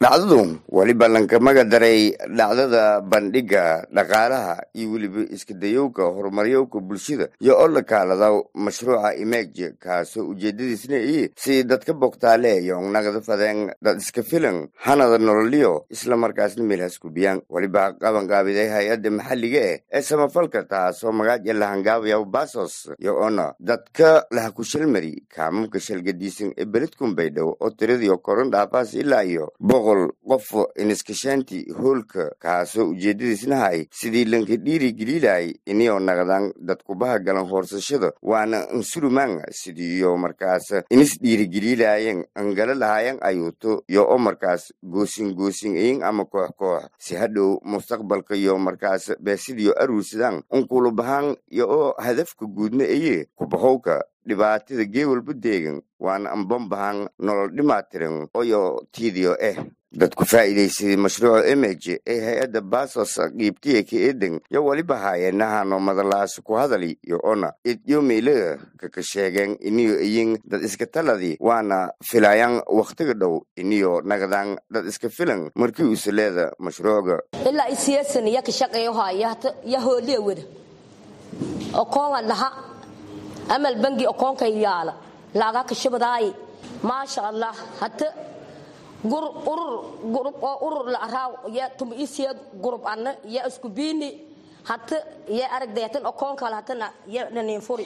dhacdadu weliba lankamaga daray dhacdada bandhiga dhaqaalaha iyo weliba iskadayowga horumaryowga bulshada iyo oo la kaalada mashruuca image kaasoo ujeedadiisna ii si dadka bogtaale yoongnagada fadeen dad iska filan hanada nololyo islamarkaasna meelhaas gubiyaan weliba qabanqaabiday hay-adda maxalliga eh ee samafalka taasoo magaaja lahangaabaya basos iyo oona dadka lahakushalmari kaamamka shalgadiisan ee beledkun baydhow oo tiradiio koron dhaafaas ilaa iyo boqol qof iniskashaanti hoolka kaasoo ujeedadiisna hay sidii lanka dhiiri geliilay iniyoo naqdaan dadkubaha galan hoorsashada waana ansurumaan sidiiyo markaas inis dhiirigeliilaayeen angala lahaayeen ayuuto iyo oo markaas goosin goosin iyin ama koox koox si hadhow mustaqbalka iyo markaas beesidiyo aruursadaan unkulubahaan iyo oo hadafka guudna eye kubahowka dhibaatada geewalba deegan waana ambambahan nolol dhimaatiran oyo tiidiyo eh dadku faa'iidaysaday mashruuca image ee hay-adda basos qiibtiya ka eedan yo weliba haayeenahano madalaas ku hadali iyo ona idyo meelaga kaka sheegeen iniyo iyin dad iska taladi waana filayaan wakhtiga dhow iniyo nagdaan dad iska filan markii uuse leeda mashruucga ilaa isiyasan iya ka shaqeeyo haya ya hooliya wada okoonga dhaha amal bangi okoonka yaala laaga ka shabadaay maasha allah hata urur gurub oo urur la araaw ya tum isiya gurub anna ya isku biini hata ya aragdayatan okoonka hatana ya nanin furi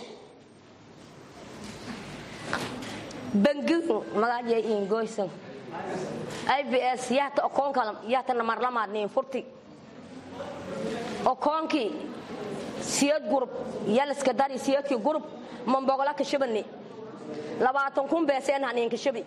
bangi magaja ingoysan ibs yahta okoonka yahtana marlamaad nin furti okoonkii siyad gurub yaliska dari siyadkii gurub mambogola kashabani labaatan kun beeseen hanin kashabi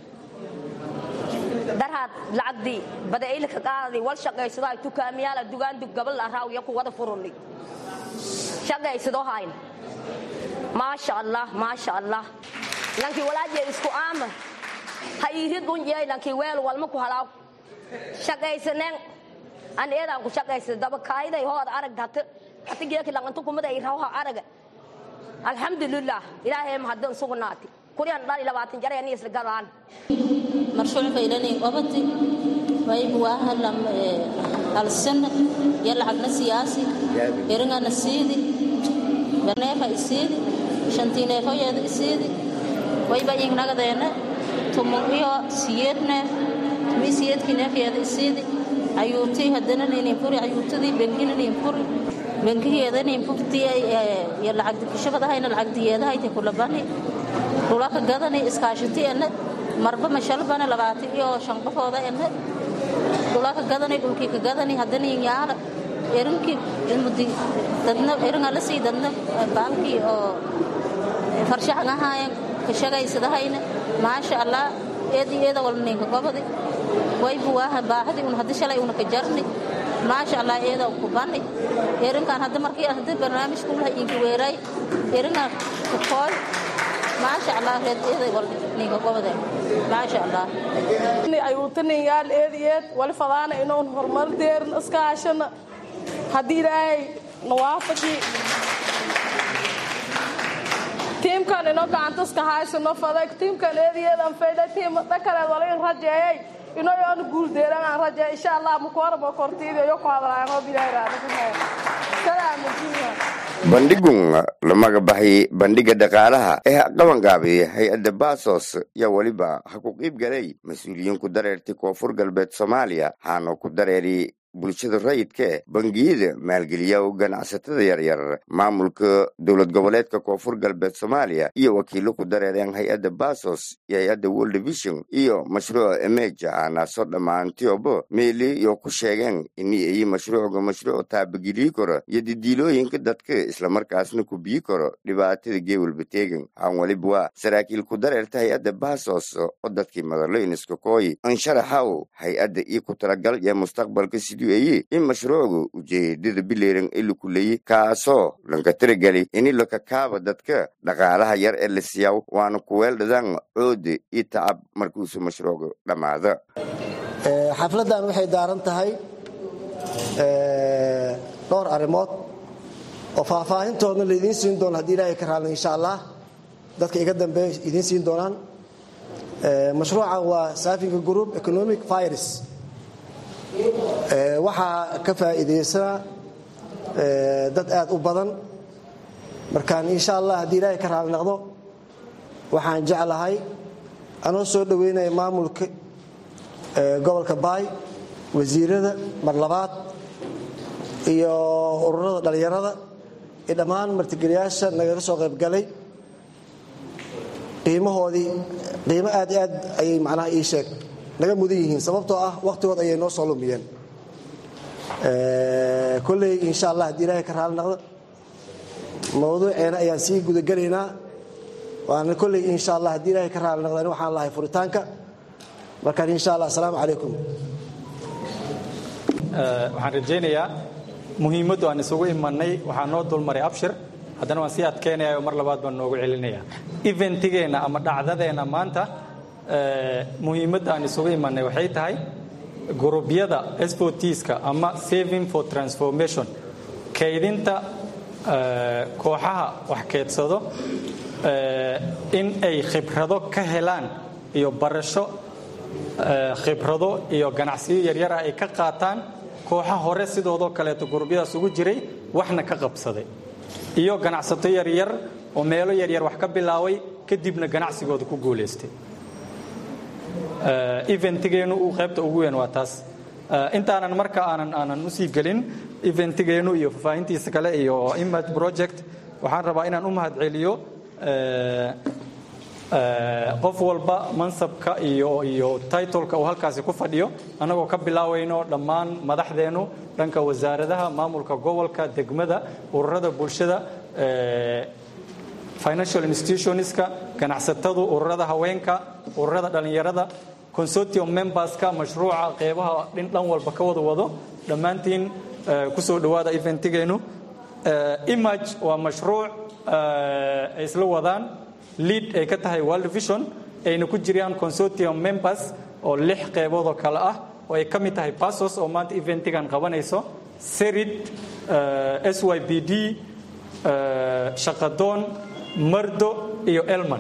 darhaad lacagdii badailka qaadadii wal shaqaysado tukaamiyaala dugaandug gabal araaw ya ku wada furuni shaqaysadoo hayn maasha allah maasha allah lankii walaaje isku aama ha iirid unjey lankii weel walma ku halaaw shaqaysaneen an eedaan ku shaqaysada daba kaayiday hood arag hata hata geeki langantu kumada irawaha araga alxamdulilah ilaahay mahaddan sugnaati kuriyan dhali labaatan jara ani isla gadaan marshuuc faylanay qabati wayb waaha hal sana ya lacagna siyaasi eringana siidi neefa isiidi shantii neefoyeeda isiidi wayba ingnagadeena tumun iyo siyeed neef tumi siyeedkii neefyeeda isiidi ayuutii haddana ninin furi ayuutadii bengina nin furi bengigeeda nin furtii ya lacagdi kushabadahayna lacagdiyeedahayta kulabani dhulaka gadani iskaashiti ena marba mashalbana labaatan iyo shan qofooda ena dhulaka gadani dhulkii ka gadani haddana yaala erinkii ilmudi dadna eringa la sii dadna baalkii oo farshaxan ahaayan ka shagaysadahayna maasha allah eedi eeda walba ninka gobadi waybu waaha baahadi un haddi shalay una ka jarni maasha allah eeda ku bani erinkan hadda markii hadda barnaamijka ulaha inka weeray eringa ku kooy maasha allah reed eeda walba ninka gobade maasha allah ayuutaninyaal eed eed wali fadaana inoon horumar deerin iska hashana haddii ilaahay nawaafaqii tiimkan ino gacanta iska haysano fadag tiimkan eediyeedan fayda tiim dhakaleed wala in rajeeyay ino yoona guuldeeran aan rajeey insha allah mukooraba kortiida yo ku hadlaayaan oo bilaahi raadikunaaya salaamajiina bandhigun lamaga baxay bandhiga dhaqaalaha ee qabanqaabiyay hay-adda basos yaa weliba ha ku qiib galay mas-uuliyiin ku dareertay koonfur galbeed soomaaliya haana ku dareeri bulshada rayidka eh bangiyada maalgeliya ganacsatada yaryar maamulka dowlad goboleedka koonfur galbeed soomaaliya iyo wakiilo ku dareereen hay-adda basos iyo hay-adda world vision iyo mashruuca emeja aanaaso dhammaantioba meeli iyo ku sheegeen ini ay mashruucga mashruuc taabageliyi karo iyo didiilooyinka dadka islamarkaasna ku biyi karo dhibaatada geewalba teegan aan weliba waa saraakiil ku dareerta hay-adda basos oo dadkii madaloyniska kooyi ansharaxaw hay-adda iyo ku talagal iyo mustaqbalka sidii eye in mashruucga ujeedada bileeran ee la kuleeyey kaasoo lanka tiragelay ini lakakaaba dadka dhaqaalaha yar ee la siyaaw waana kuweeldhadaan coode iyo tacab markuusu mashruucga dhammaada xafladdan waxay daaran tahay dhowr arrimood oo faahfaahintoodna laydiin siin doono haddii ilaahay ka raalna insha allah dadka iga dambeeya idiin siin doonaan mashruucan waa safinga group economic virus waxaa ka faa'iidaysana dad aad u badan markaan insha allah haddii ilaahay ka raali noqdo waxaan jeclahay anoo soo dhoweynaya maamulka gobolka baay wasiirada mar labaad iyo ururada dhallinyarada iyo dhammaan martigeliyaasha nagaga soo qaybgalay qiimahoodii qiimo aad i aad ayay macnaha ii sheeg naga mudan yihiin sababtoo ah wakhtigood ayay noo soo lumiyeen kolley insha allah haddii ilaahay ka raali noqdo mawduuceena ayaan sii gudagelaynaa waana kolley insha allah haddii ilaahay ka raali noqdo ani waxaan lahay furitaanka markaan insha allah asalaamu calaykum waxaan rajaynayaa muhiimaddu aan isugu imanay waxaa noo dulmaray abshir haddana waan sii adkeynaya oo mar labaad baan noogu celinaya eventigeenna ama dhacdadeenna maanta muhiimadda aan isugu imanay waxay tahay gurubyada spotiska ama saving for transformation kaydinta kooxaha wax keedsado in ay khibrado ka helaan iyo barasho khibrado iyo ganacsiyo yaryara ay ka qaataan kooxa hore sidoodoo kaleeto gurubyadaas ugu jiray waxna ka qabsaday iyo ganacsato yaryar oo meelo yaryar wax ka bilaabay kadibna ganacsigooda ku guulaystay eventigeenu uu qaybta ugu weyn waa taas intaanan marka aanan aanan usii gelin eventigeenu iyo fafaahintiisa kale iyo image project waxaan rabaa inaan u mahad celiyo qof walba mansabka iyo iyo titleka uu halkaasi ku fadhiyo annagoo ka bilaawayno dhammaan madaxdeennu dhanka wasaaradaha maamulka gobolka degmada ururada bulshada financial institutionska ganacsatadu ururada haweenka ururada dhallinyarada consortium memberska mashruuca qeybaha dhin dhan walba ka wada wado dhammaantiin kusoo dhowaada eventigeenu image waa mashruuc ay isla wadaan lead ay ka tahay world vision ayna ku jiraan consortium members oo lix qeybood oo kale ah oo ay ka mid tahay basos oo maanta eventigan qabanayso serid s y b d shaqadoon mardo iyo elman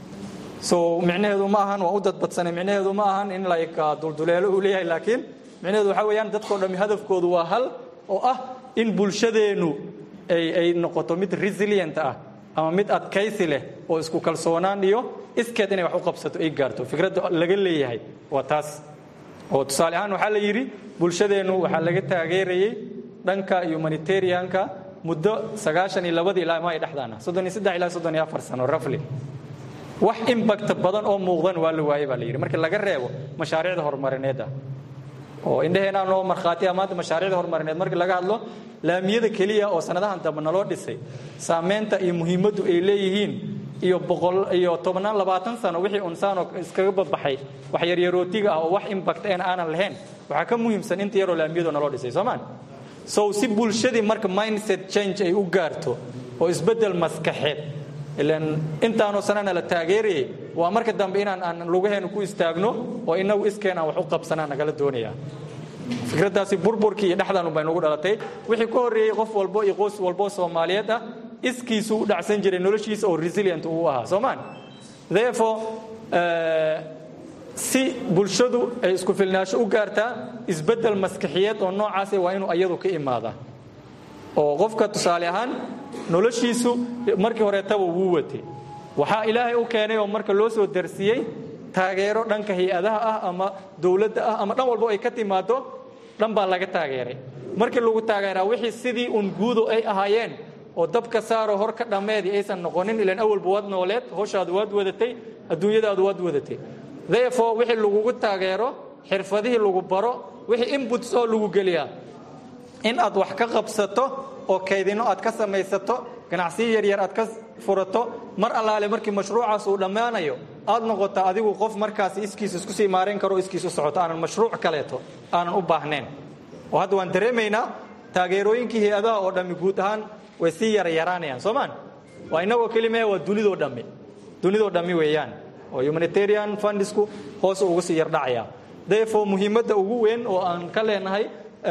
so micnaheedu ma ahan waa u dadbadsanay micnaheedu ma ahan in like dulduleelo uu leeyahay laakiin micnaheedu waxaa weeyaan dadkao dhammi hadafkoodu waa hal oo ah in bulshadeennu ay ay noqoto mid resilient ah ama mid adkaysi leh oo isku kalsoonaan iyo iskeed inay wax u qabsato ay gaarto fikradda laga leeyahay waa taas oo tusaale ahaan waxaa la yidhi bulshadeennu waxaa laga taageerayey dhanka humanitarianka muddo sagaashan iyo labadii ilaa ma ay dhexdaana soddon iyo saddex ilaa soddon iyo afar sano rafli wax imbakta badan oo muuqdan waa la waayey baa la yidhi markii laga reebo mashaariicda horumarineed ah oo indhaheenaa noo markhaatiya maanta mashaariicda horumarineed markii laga hadlo laamiyada keliya oo sanadahan dambe naloo dhisay saameynta iyo muhiimaddu ay leeyihiin iyo boqol iyo tobnaan labaatan sano wixii unsaanoo iskaga babaxay wax yaryarootiga ah oo wax imbakt een aanan lahayn waxaa ka muhiimsan inta yaroo laamiyadu naloo dhisay soomaan so si bulshadii marka mindset change ay u gaarto oo isbeddel maskaxeed ilan intaanoo sanana la taageerayay waa marka dambe inaan aan lugaheenu ku istaagno oo inagu iskeen aan wax u qabsanaa nagala doonaya fikraddaasi burburkii iyo dhexdaanu bay nagu dhalatay wixii ka horreeyey qof walbo iyo qoys walbo soomaaliyeed ah iskiisu u dhacsan jiray noloshiisa oo resilient uu ahaa soomaan therefore si bulshadu ay isku filnaasho u gaartaa isbeddel maskaxiyeed oo noocaas waa inuu iyadu ka imaadaa oo qofka tusaale ahaan noloshiisu markii horeetaba wuu watay waxaa ilaahay u keenay oo marka loo soo darsiiyey taageero dhanka hay-adaha ah ama dowladda ah ama dhan walbo ay ka timaado dhan baa laga taageeray markii lagu taageeraa wixii sidii un guudo ay ahaayeen oo dabka saaro hor ka dhammeedii aysan noqonin ilan awalba waad nooleed howshaadu waad wadatay adduunyadaadu waad wadatay therefore wixii lagugu taageero xirfadihii lagu baro wixii inputs oo lagu geliyaa in aad wax ka qabsato oo kaydino aad ka samaysato ganacsiyo yaryar aad ka furato mar allaale markii mashruucaas uu dhammaanayo aad noqota adigu qof markaasi iskiis isku sii maarayn karo iskiis u socoto aanan mashruuc kaleeto aanan u baahnayn oo hadda waan dareemaynaa taageerooyinkii hay-adaha oo dhammi guud ahaan way sii yarayaraanayaan soomaan waa inagoo kelimee waa dunidoo dhammi dunidoo dhammi weeyaan oo humanitarian fundisku hoos ugu sii yardhacaya therefore muhiimadda ugu weyn oo aan ka leenahay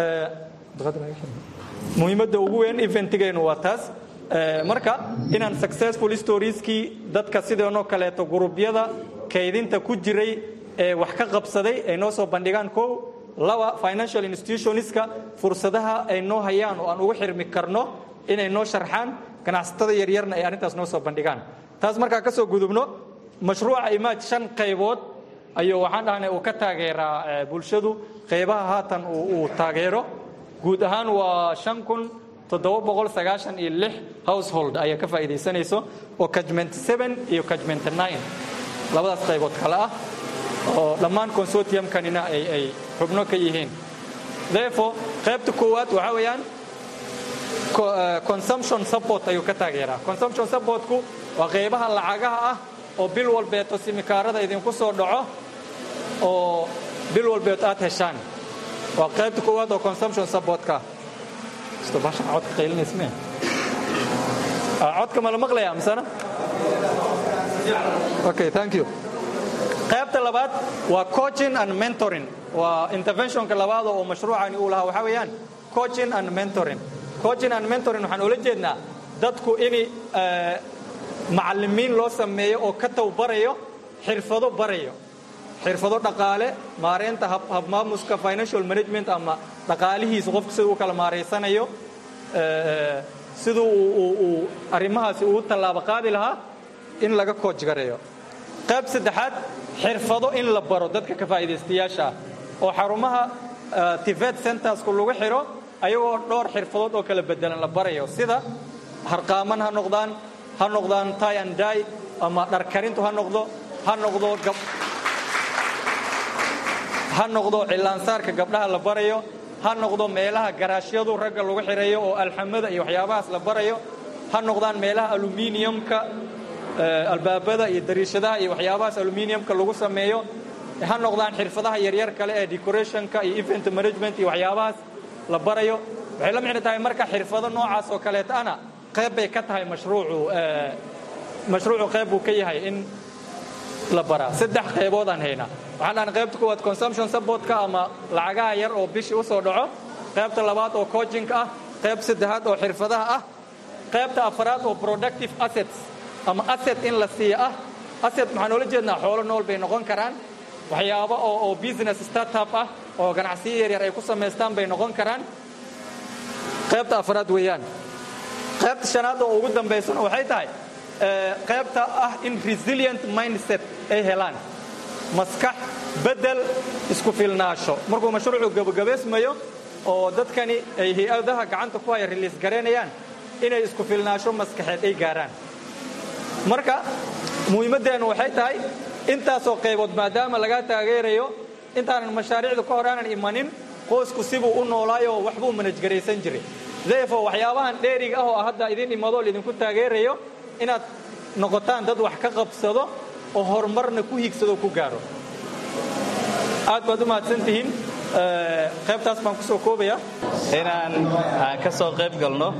muhiimadda ugu weyn eventigeenu waa taas marka inaan successful storieskii dadka sideenoo kaleeto gurubyada kaydinta ku jiray ee wax ka qabsaday ay noo soo bandhigaan kow laba financial institutionska fursadaha ay noo hayaan oo aan ugu xirmi karno inay noo sharxaan ganacsatada yaryarna ay arrintaas noo soo bandhigaan taas markaa ka soo gudubno mashruuca imaaj shan qaybood ayuu waxaan dhahnay uu ka taageeraa bulshadu qaybaha haatan uu taageero guud ahaan waa shan kun toddoba boqol sagaashan iyo lix household ayaa ka faa'iidaysanayso oo kajment seven iyo kajment nine labadaas qaybood kale ah oo dhammaan consortiumkanina ay ay xubno ka yihiin therefore qaybta koowaad waxaa weeyaan consumption support ayuu ka taageeraa consumption supportku waa qaybaha lacagaha ah oo bil walbeeto simikaarada idinku soo dhaco oo bil walbeed aad heshaan waa qaybta koowaad oo consumption supportka bashan codka qaylinaysa codka ma la maqlaya misana okay thank you qaybta labaad waa coaching and mentoring waa interventionka labaad oo mashruucani uu lahaa waxaa weeyaan coaching and mentoring coaching and mentoring waxaan ula jeednaa dadku in macallimiin loo sameeyo oo ka tawbarayo xirfado barayo xirfado dhaqaale maareynta habmaamuska financial management ama dhaqaalihiisa qofku siduu u kala maaraysanayo siduu uu arrimahaasi uu tallaabo qaadi lahaa in laga kooj gareeyo qayb saddexaad xirfado in la baro dadka ka faa'iidaystayaasha ah oo xarumaha tivet centersku lagu xiro ayagoo dhowr xirfadood oo kala bedelan la barayo sida harqaaman ha noqdaan ha noqdaan tie and die ama dharkarintu ha noqdo ha noqdo ha noqdo cilaansaarka gabdhaha la barayo ha noqdo meelaha garaashyadu ragga lagu xirayo oo alxamada iyo waxyaabahaas la barayo ha noqdaan meelaha aluminiumka albaabada iyo dariishadaha iyo waxyaabahaas aluminiumka lagu sameeyo ha noqdaan xirfadaha yaryar kale ee decorationka iyo event management iyo waxyaabahaas la barayo waxay la micno tahay marka xirfado noocaas oo kaleeta ana qayb bay ka tahay mashruucu mashruucu qayb buu ka yahay in la baraa saddex qaybood aan haynaa waxaan dhahnay qaybta koowaad consumption supportka ama lacagaha yar oo bishii u soo dhaco qaybta labaad oo coaching ah qayb saddexaad oo xirfadaha ah qaybta afaraad oo productive assets ama asset in la siiya ah asset maxaan oola jeednaa xoolo nool bay noqon karaan waxyaabo oo oo business startup ah oo ganacsiyo yaryar ay ku samaystaan bay noqon karaan qaybta afaraad weeyaan qaybta shanaad oo ugu dambaysana waxay tahay qaybta ah in resilient mindset ay helaan maskax bedel isku filnaasho markuu mashruucu gabagabaysmayo oo dadkani ay hay-adaha gacanta ku haya riliis garaynayaan inay isku filnaasho maskaxeed ay gaaraan marka muhiimaddeennu waxay tahay intaasoo qaybood maadaama lagaa taageerayo intaanan mashaariicda ka hor aanan imanin qoysku sibuu u noolaayoo waxbuu manajgaraysan jiray therefore waxyaabahan dheeriga ah oo hadda idin imadoo laidinku taageerayo inaad noqotaan dad wax ka qabsado oo horumarna ku hiigsado ku gaaro aad baad u mahadsan tihiin qaybtaas baan ku soo koobaya inaan aan ka soo qayb galno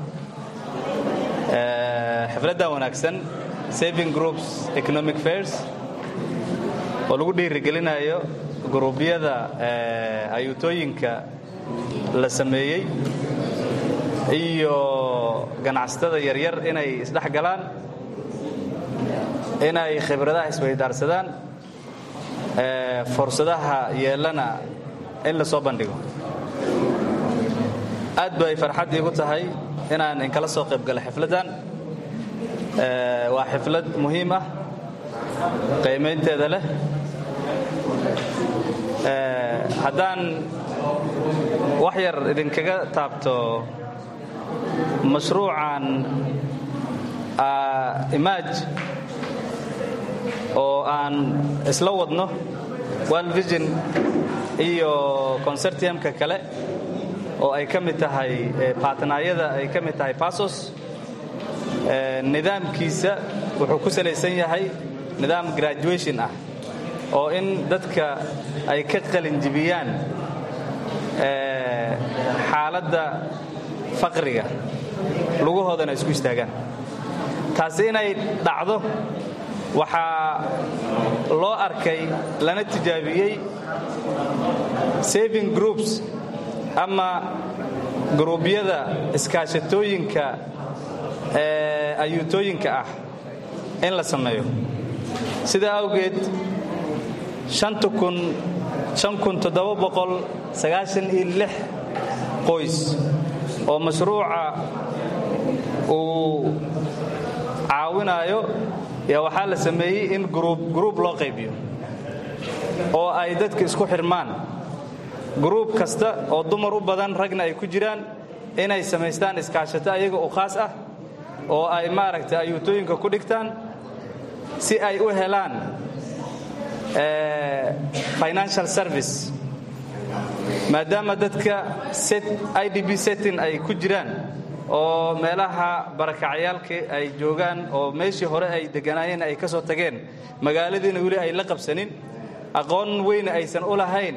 xafladdan wanaagsan saving groups economic fairs oo lagu dhiirigelinayo guruubyada ayuutooyinka la sameeyey iyo ganacsatada yaryar inay isdhex galaan inay khibradaha isweydaarsadaan fursadaha yeelana in la soo bandhigo aad bay farxad iigu tahay inaan inkala soo qayb gala xifladdan waa xiflad muhiim ah qiimaynteeda leh haddaan wax yar idinkaga taabto mashruucan imaaj oo aan isla wadno world vision iyo consortiumka kale oo ay ka mid tahay baatnaayada ay ka mid tahay basos nidaamkiisa wuxuu ku salaysan yahay nidaam graduation ah oo in dadka ay ka qalinjibiyaan xaaladda faqriga lugahoodana isku istaagaan taasi inay dhacdo waxaa loo arkay lana tijaabiyey saving groups ama guruubyada iskaashatooyinka ee ayuutooyinka ah in la sameeyo sidaa awgeed qoys oo mashruuca uu caawinayo yaa waxaa la sameeyey in gruub loo qaybiyo oo ay dadka isku xirmaan gruub kasta oo dumar u badan ragna ay ku jiraan inay samaystaan iskaashato ayaga u khaas ah oo ay maaragtay ayuutooyinka ku dhigtaan si ay u helaan financial service maadaama dadka idb setting ay ku jiraan oo meelaha barakacyaalka ay joogaan oo meeshii hore ay deganaayeen ay ka soo tageen magaaladiina weli ay la qabsanin aqoon weyna aysan u lahayn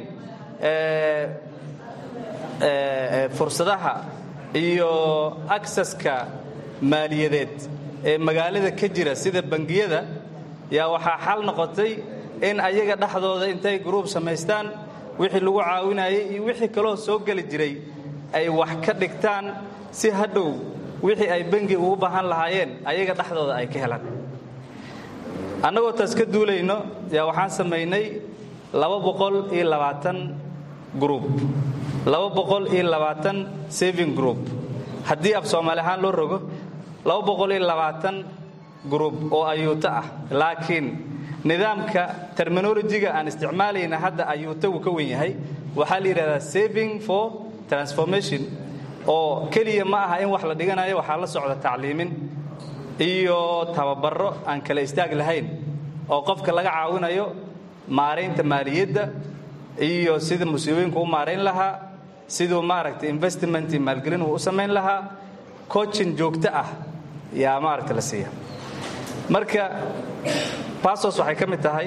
fursadaha iyo aksaska maaliyadeed ee magaalada ka jira sida bangiyada yaa waxaa xal noqotay in ayaga dhexdooda intay gruub samaystaan wixii lagu caawinayay iyo wixii kaloo soo geli jiray ay wax ka dhigtaan si hadhow wixii ay bangi ugu baahan lahaayeen ayaga dhexdooda ay ka helaan annagoo taas ka duulayno yaa waxaan samaynay gruub saving group haddii af soomaali ahaan loo rogo gruub oo ayuuto ah laakiin nidaamka terminolojiga aan isticmaalayna hadda ayuuta wuu ka wen yahay waxaa la yidhahdaa saving for transformation oo keliya ma aha in wax la dhiganayo waxaa la socda tacliimin iyo tababaro aan kala istaag lahayn oo qofka laga caawinayo maaraynta maaliyadda iyo sida musiibooyinku u maarayn lahaa siduu maaragtay investment iyo maalgelin uu u samayn lahaa coachin joogto ah yaa maaragta la siiya marka basos waxay ka mid tahay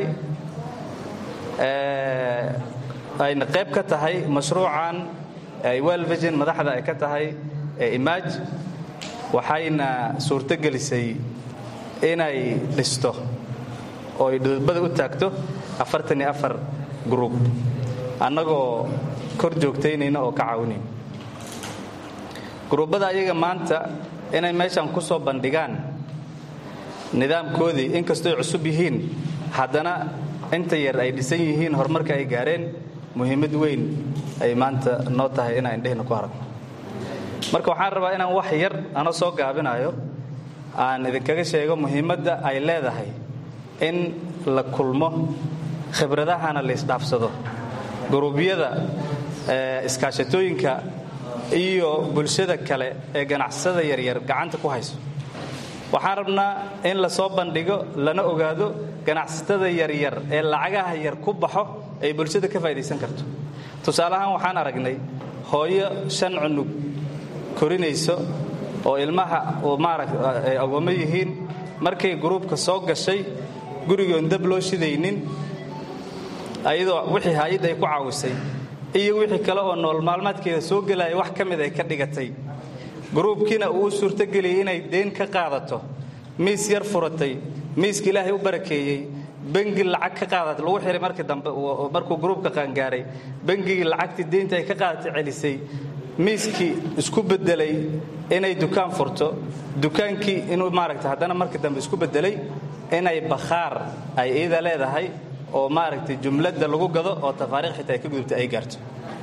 ayna qayb ka tahay mashruucan ay welvision madaxda ay ka tahay imaj waxayna suurto gelisay inay dhisto oo ay dhudubada u taagto afartan iyo afar gruub annagoo kor joogtaynayna oo ka caawinayn gruubbada ayaga maanta inay meeshan ku soo bandhigaan nidaamkoodii inkastooy cusub yihiin haddana inta yar ay dhisan yihiin horumarka ay gaareen muhiimad weyn ay maanta noo tahay inaan indhehna ku haragno marka waxaan rabaa inaan wax yar anoo soo gaabinayo aan idinkaga sheego muhiimadda ay leedahay in la kulmo khibradahana la isdhaafsado guruubyada iskaashatooyinka iyo bulshada kale ee ganacsada yaryar gacanta ku hayso waxaan rabnaa in la soo bandhigo lana ogaado ganacsatada yaryar ee lacagaha yar ku baxo ay bulshada ka faa'idaysan karto tusaale ahaan waxaan aragnay hooyo shan cunug korinayso oo ilmaha maarata ay agoommo yihiin markay gruubka soo gashay gurigoon dab loo shidaynin ayadoo wixii hay-add ay ku caawisay iyo wixii kale oo nool maalmaadkeeda soo gelaya wax ka mid ay ka dhigatay gruubkiina uu u suurtogeliyey inay deen ka qaadato miis yar furatay miiska ilaahay u barakeeyey bengi lacag ka qaadata lagu xihay markii dambe markuu gruubka qaangaaray bengigii lacagtii deynta ay ka qaadatay celisay miiskii isku bedelay inay dukaan furto dukaankii inuu maaragta haddana markii dambe isku bedelay inay bakhaar ay iida leedahay oo maaragtay jumladda lagu gado oo tafaariikh xitaa ay ka gudubtay ay gaarto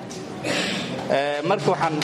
marka waxaan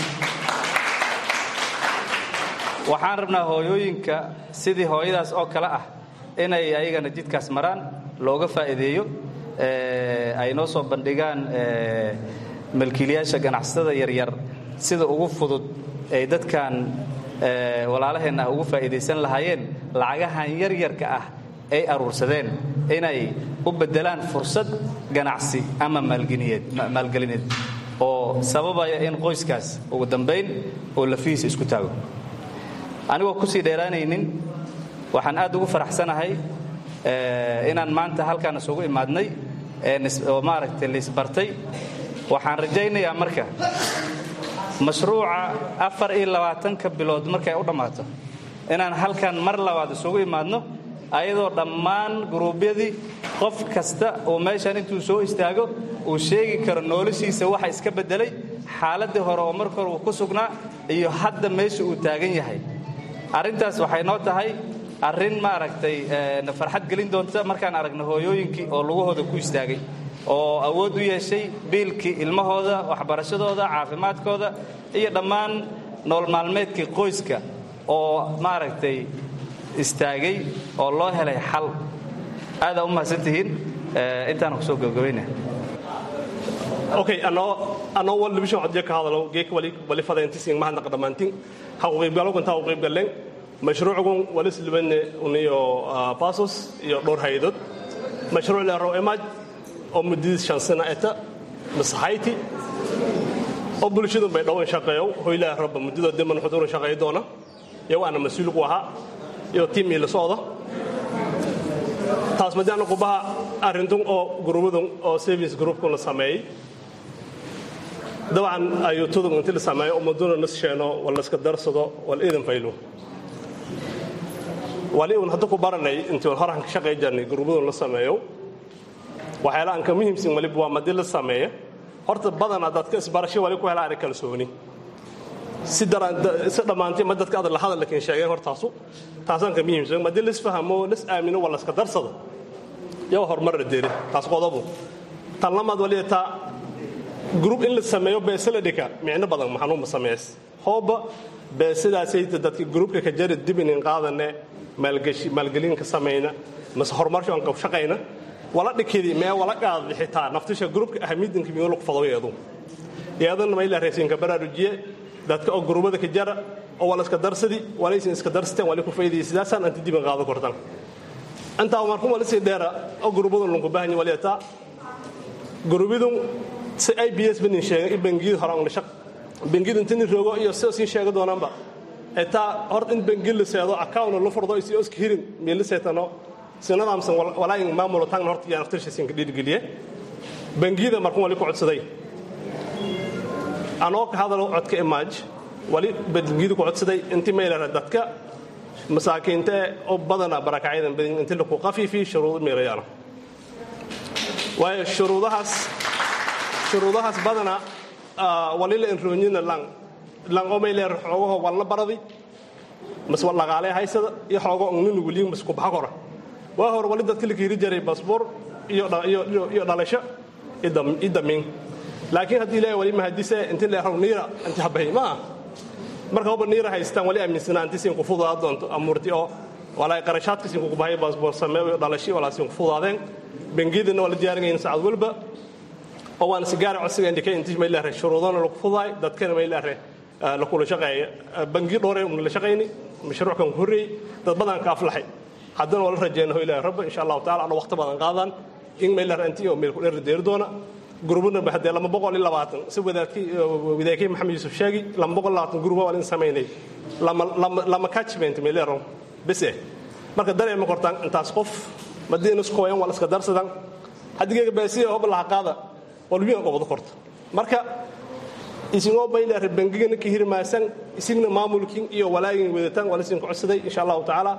waxaan rabnaa hooyooyinka sidii hooyadaas oo kale ah inay ayagana jidkaas maraan looga faa'iideeyo ay noo soo bandhigaan malkiilayaasha ganacsatada yaryar sida ugu fudud ay dadkan walaalaheenna ah ugu faa'iidaysan lahaayeen lacagahan yaryarka ah ay aruursadeen inay u beddelaan fursad ganacsi ama maalgelineed oo sababaya in qoyskaas ugu dambayn oo lafihiisa isku taago anigoo kusii dheeraanaynin waxaan aad ugu faraxsanahay inaan maanta halkaan isugu imaadnay oo maaragtay laisbartay waxaan rajaynayaa marka mashruuca afar iyo labaatanka bilood markay u dhammaato inaan halkan mar labaad isugu imaadno ayadoo dhammaan guruubyadii qof kasta oo meeshan intuu soo istaago uu sheegi karo noloshiisa waxa iska beddelay xaaladdii hore oo marka hore uu ku sugnaa iyo hadda meesha uu taagan yahay arrintaas waxay noo tahay arrin maaragtay na farxad gelin doonta markaan aragno hooyooyinkii oo lugahooda ku istaagay oo awood u yeeshay biilkii ilmahooda waxbarashadooda caafimaadkooda iyo dhammaan nool maalmeedkii qoyska oo maaragtay istaagay oo loo helay xal aadaa u mahadsantihiin intaana kusoo gabagabayna okay anoo anoo wal division codje ka hadalo geek wali wali fadayntisin mahadnaq dhammaantiin ha u qaybgalo intaa u qaybgaleen mashruucgun wali silbane uniyo pasos iyo dhowr hay-adood mashruuc leero emaj oo muddadiis shan sana eta masaxayti oo bulshadu bay dhowan shaqeeyo hoylaa rabba muddadoo diman xuduuran shaqeey doona iyago aana mas-uul ku ahaa iyo tiim ii la socda taas madaana qubaha arrintun oo gurubadun oo service groupkun la sameeyey dabcan ayuutadun inti la sameeyo ummaduna nas sheeno wal la iska darsado wal iidan faylo wali uun hadda ku baranay intii horan ka shaqey jirnay gurubadun la sameeyo waxyaala aan ka muhiimsan waliba waa madi la sameeya horta badanaa dadka isbarasho wali ku helaa ari kalsooni si si dhammaantay ma dadka aad la hadal lakin sheegeen hortaasu taasaan ka muhiimsan madi la isfahamo las aamino waa la iska darsado iyo horumar la deeri taas qodobu tan lamaad wali taa group in la sameeyo beese la dhika micno badan maxanuuma sameys hooba beesadaasayta dadka groupka ka jari dib inin qaadane maalgashi maalgelin ka samayna mase horumarsho aan shaqayna wala dhikidi mee wala qaad xitaa naftisha groupka ahamiidanka miyuu lagu fadaweedu iyadana ma ilaa raysiinka baraarujiye dadka oo gurubada ka jara oo wala iska darsadi walaysan iska darsateen wali ku faydiyay sidaasaan anti diban qaado kortan intaa markuu wali sii dheera oo gurubada lagu baahan yahay waliyataa gurubidun si ay bs banin sheegay in bangiyada hore aan shaq bangiyada inta nin roogo iyo sida siin sheega doonaanba etaa horta in bangi la seedo account la furdo isi oska hirin meel la seetano sinadaamsan walaayin maamulo tagna horta yaa naftirsha siin ka dhiirigeliye bangiyada markuu wali ku codsaday anoo ka hadalo codka imaaj wali bangiyada ku codsaday intii meelana dadka masaakiinta oo badana barakacyadan badin intii laku qafiifi shuruud meelayaana waayo shuruudahaas shuruudahaas badana wali la enroonyina lang lang oo meeleer xoogaho walna baradi mas dhaqaalee haysada iyo xoogo nin weliin mas ku baxa kora waa hore wali dadka la kiiri jaray basboor iyo iyo dhalasho i damiin laakiin haddii ilaahay wali mahadise inti leeraw niira inti habahay maaha marka hoba niira haystaan wali aaminsanaa inti siin ku fududaa doonto amuurti oo walaa qarashaadka siin kugu bahay basboor samee iyo dhalashi walaa siin ku fududaadeen bangiyadana waa la diyaarinayna saacad walba oo waana sigaara codsiga indhikay intii may leeyahay shuruudana lagu fudaay dadkana may leeyahay la kula shaqeeya bangi dhowre un la shaqayni mashruuckan ku horreeyey dad badan ka aflaxay haddana waa la rajeynaho ilaahay rabba insha allahu taala ana waqti badan qaadaan in may leeyahay intii oo meel ku dheer deeri doona gurubuna ba haddee lama boqol iyo labaatan si wadaadkii wadaakii maxamed yuusuf sheegi lama boqol labaatan guruba waa in samaynay lama lama lama catchment may leeyahay bese marka dareema kortaan intaas qof madiina isku hooyan waa la iska darsadan haddigeega baasiya hoba laha qaada walbiyan qobdo korto marka isingoo baylaare bangigana ka hirmaasan isigna maamulkin iyo walaagin wadataan waa lasin ku codsaday insha allahu tacaala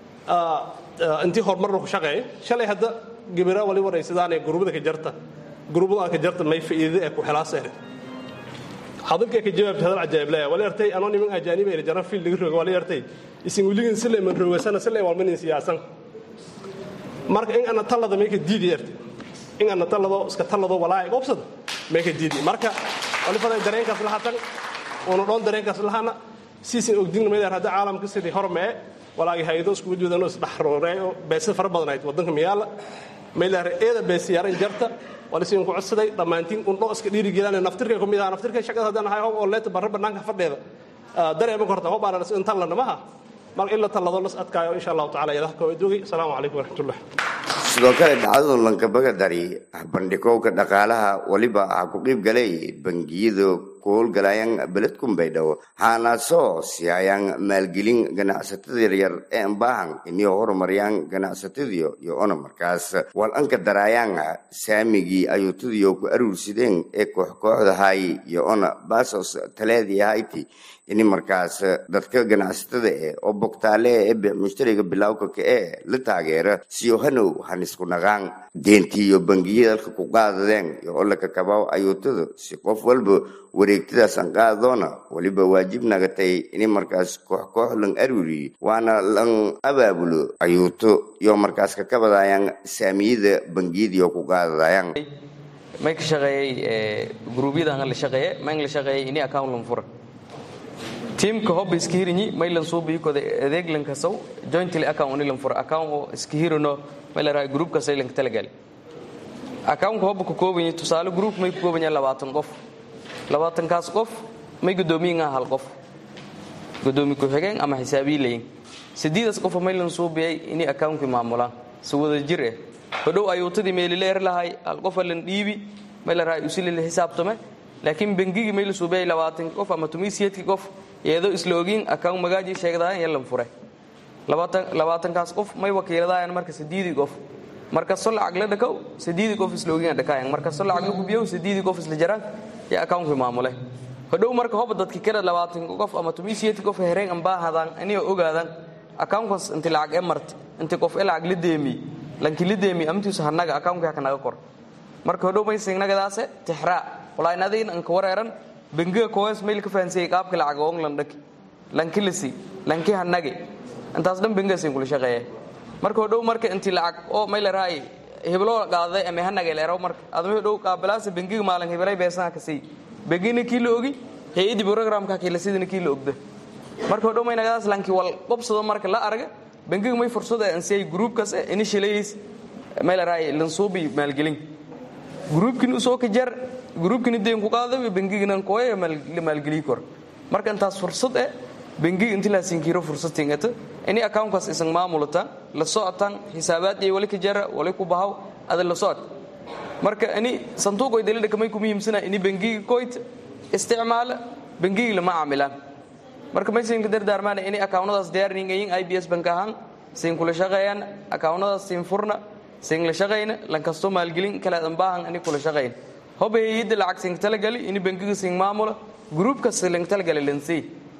intii horumarna ku shaqeeya shalay hadda gabira wali waraysadaanee gurubada ka jarta gurubada ka jarta may faa'iidada ee ku helaaseere hadalkee ka jawaabta hadal cajaa'ib laya wali artay anoo niman ajaaniba ila jaran fiil laga roga wali artay isin weligin sila man rogasana sila walmanin siyaasan marka in ana talada may ka diidi artay in ana talado iska talado walaa qobsada may ka diidi marka wali faday dareenkaas lahatan una dhoon dareenkaas lahana siisin ogdin meedaar hadda caalamka sidii hormee walaagi haydo isku wajoodanoo isdhaxroreeyo beesada fara badanayd waddanka miyaala meelaar eeda beesiyaaran jarta walisiin ku codsaday dhammaantiin undho iska dhiirigelaan naftirka ku mid ah naftirka shaqada haddaan ahay oo leeta barra bannaanka fadheeda dareema korta hoo baana in tallana maha marka in la tallado las adkaayo insha allahu tacala yadaha koowaad joogay asalaamu calaykum waraxmatullah sidoo kale dhacdadu lankabaga dari bandhigowga dhaqaalaha waliba ha ku qiib galay bangiyada ku howlgalayaan beledkun baydhabo haanaasoo siiyayaan maalgelin ganacsatada yaryar ee ambaahan inay horumariyaan ganacsatadiyo iyo ona markaas walanka daraayaan saamigii ayuutadiyo ku aruursideen ee koox kooxdahay iyo ona baasos taleedii hayti ini markaas dadka ganacsatada eh oo bogtaale ee mushtariga bilawka ka ee la taageera siyo hanow hanisku naqaan deentii iyo bangiyada dalka ku qaadadeen iyo olaka kabaaw ayuutada si qof walba wareeg wareegtadaas aan qaadadoona weliba waajib nagatay in markaas koox koox lan arwiri waana lan abaabulo ayuuto iyo markaas kakabadayaan saamiyada bangiyadiio ku qaadadayaan may ka shaqeeyey gruubyada la shaqeeye may la shaqeeyey ini account lan fura tiimka hobba iska hirinyi may lan suubiikoda adeeg lan kasaw jointly account ini lan fura account oo iska hirino may la rahay group kasay lan talagali accountka hobba ka koobanyi tusaale group may ka kooban yahay labaatan qof labaatankaas qof may guddoomiyin ah hal qof guddoomi ku-xigeen ama xisaabiyi layin sideedaas qofa may lan suubiyay ini accountkii maamulaan si wada jir eh hodhow ayuutadii meelileer lahay hal qofa lan dhiibi may la rahay usilila xisaabtame laakiin bengigii may la suubiyay labaatan qof ama tumiisiyeedkii qof iyadoo isla ogiin account magaajii sheegdaayan iyo lan fure labaatankaas qof may wakiiladaayan marka sideedii qof markasto lacag la dhakow sideedii qof isla ogiin dhakaayan markasto lacag la gubiyow sideedii qof isla jaraan iyo accountkii maamule hodhow marka hoba dadki kada labaatan qof ama tumiisiyeedkii qof hereen ambaahadaan aniga ogaadaan accountkaas inti lacag e marti inti qof e lacag la deemi lanki la deemi amtiisu hanaga accountkii haka naga kor marka hodhow may singnagadaase tixraa walain adiin anka wareeran bengiga koes mayl ka fahansayay qaabka lacag oong lan dhaki lanki lasi lanki hanage intaas dhan bengiga sin kula shaqeeye marka hodhow marka inti lacag oo may la rahay hibloo qaaday ama hanage leero marka adama hodhow qaabilaasa bengiga maalin hiblay beesanha ka sii bengina kii la ogi hay-adii programka kila sidina kii la ogda marka hodhow may nagadaas lanki wal qobsado marka la arga bengiga may fursada ansiyay groupkaas initialays may la rahay lansuubi maalgelin gruubkin usoo ka jar gruubkini deen ku qaada bengiginan kooya la maalgeliyi kor marka intaas fursad eh bengiga inti laasinkiiro fursad tingata ini accountkaas isan maamulatan la socotan xisaabaad iyo wali ka jara wali ku bahaw ada la socod marka ini sanduuqoy dalidhaka may ku muhiimsana ini bengiga koyt isticmaala bengigi lama caamilaan marka may siinka dardaarmaana ini accountadaas diyaarningayin i b s bank ahaan siin kula shaqeeyaan accountadaas siin furna siin la shaqayna lankasto maalgelin kale ambaahan ini kula shaqayn hoba hayada lacag siin talagali ini bengiga siin maamula gruupka si lang talagali lansii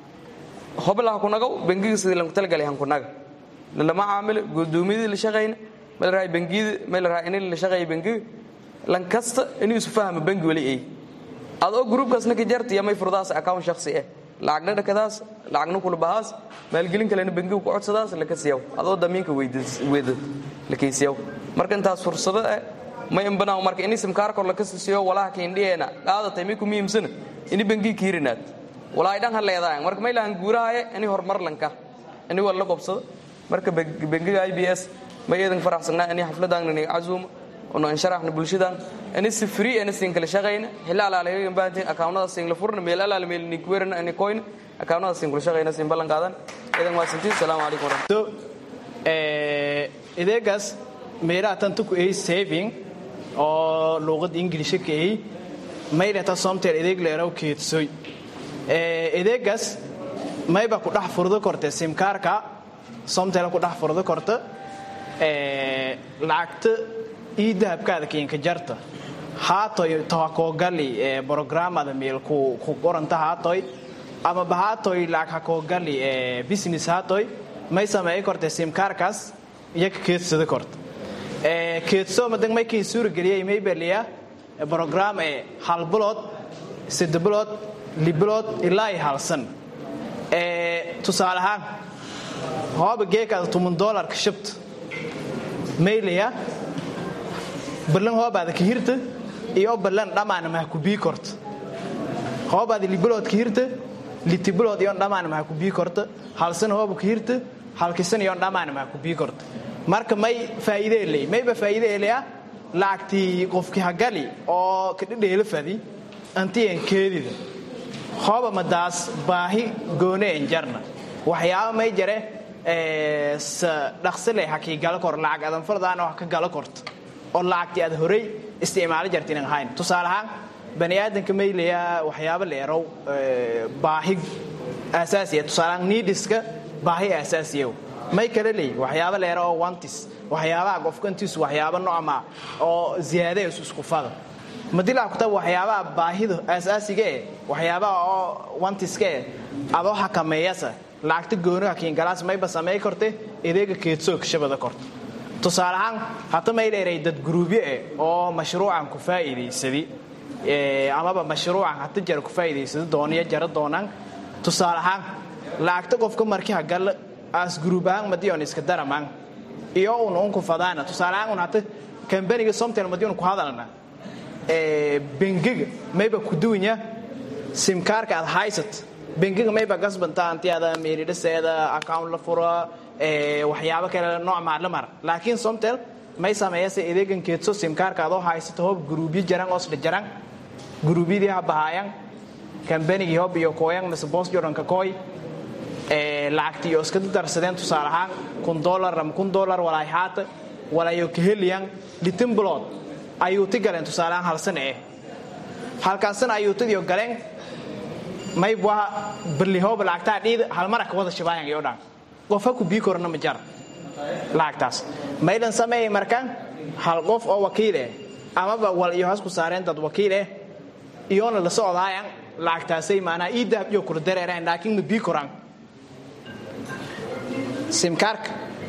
hoba laha kunagaw bengiga sidii lang talagali han kunaga lama caamilo gudoomiyadii la shaqayna ma la rahay bengiyada ma la rahay ini la shaqeeya bengiga lankasta inuu isu fahmo bengi wali ay adoo gruupkaasna ka jarta iyo may furdaas account shakhsi ah lacagna dhakadaas lacagna kula bahaas maalgelin kalena bengiga ku codsadaas laka siyaw adoo damiinka weydad lakaysiyaw marka intaas fursado ah may imbanaaw marka ini simkaarkor laka siisiyo walaha kiindhiyeena qaadatay may ku muhiimsana ini bengiga kiirinaad walaay dhan ha leedaayan marka may lahan guurahaye ini horumar lanka ini wal la qobsado marka bengiga i b s may eedan faraxsanaa ini xafladan niniga cazuuma ono insharaxna bulshadan ini si free ana siin kala shaqayna xilla alaalaga baantiin akawnada siin la furna meel alaala meel ni kuwerna ini koyna akawnada siin kula shaqayna siin ballan qaadan eedan waa sintii salaamu calaykum warahmatullahi ideegaas meelaha tan tuku ay saving oo luuqada ingiliisha ka ay maylata somtel ideeg leeraw keedsoy ideegaas mayba ku dhex furdo korte simkaarka somtel ku dhex furdo korta lacagta ii dahabkaada kiinka jarta haatoy tahakoogali programada meel ku qoranta haatoy ama bahaatoy lacag hakoogali business haatoy may sameey korte simkaarkaas iyaga keedsada korta keedso madan may kii suurageliyay may beliya program ee hal bilood sadde bilood libilood ilaa iyo halsan tusaale ahaan hooba geekaada toban doolarka shabta maylaya ballan hoobaada ka hirta iyo ballan dhammaana maha ku bii korta hoobaada libilood ka hirta litibilood iyon dhammaana maha ku bii korta halsan hooba ka hirta halkisan iyon dhammaana maha ku bii korta marka may faa'iide leey mayba faa'iide leeya lacagtii qofkii hagali oo kadhidheela fadi antiyan keedida hooba madaas baahi goone en jarna waxyaaba may jare dhaqsi leh hakii gala kor lacag adan fardaana wax ka gala korta oo lacagtii aad horey isticmaalo jarta inan ahayn tusaale ahaan bani aadanka may leeyaa waxyaaba leerow baahi aasaasiya tusaale ahaan niidiska baahi aasaasiyow may kale leey waxyaaba leera oo wantis waxyaabaha qofkantiisu waxyaaba nocma oo ziyaadays isku fada madilaa kutab waxyaabaha baahida aasaasiga eh waxyaabaha oo wantiska eh adoo xakameeyasa lacagta gooniga kiingalaas mayba samey korte ideega keedsoog shabada korta tusaale ahaan hata may dheeray dad guruubyo eh oo mashruucan ku faa'iidaysadi amaba mashruucan hata jara ku faa'iidaysado doonaya jara doonaan tusaale ahaan lacagta qofka markii hagal as gruub ahaan madiyon iska daramaan iyo un unku fadaana tusaale ahaan un hata kambaniga somtel madiyon ku hadalna bengiga mayba ku duwanya simkaarka aad haysat bengiga mayba gasbanta antiada meelidhaseeda account la fura waxyaabo kale nooc maadla mara laakiin somtel may sameeyase adeegan keedso simkaarka adoo haysato hob gruubyo jaran oosdha jaran gruubyadii ha bahaayan kambanigii hob iyo kooyan mise boos jordanka kooy lacagtii iyo iska darsadeen tusaale ahaan kun dolar ama kun dolar walaay haata walayo kaheliyan litin bilood ayuuti galeen tusaale ahaan hal sana eh halkaasna ayuutadiyo galeen mayb waa barlihooba lacagtaa dhiida halmara ka wada shabaayan iyo dhan qof ha ku bii korna ma jara lacagtaas maydan sameeyay markaan hal qof oo wakiil eh amaba wal iyo has ku saareen dad wakiil eh iyoona la socdaayan lacagtaasay maanaa ii dahab iyo kula dareeraan laakiin ma bii koraan simkaarka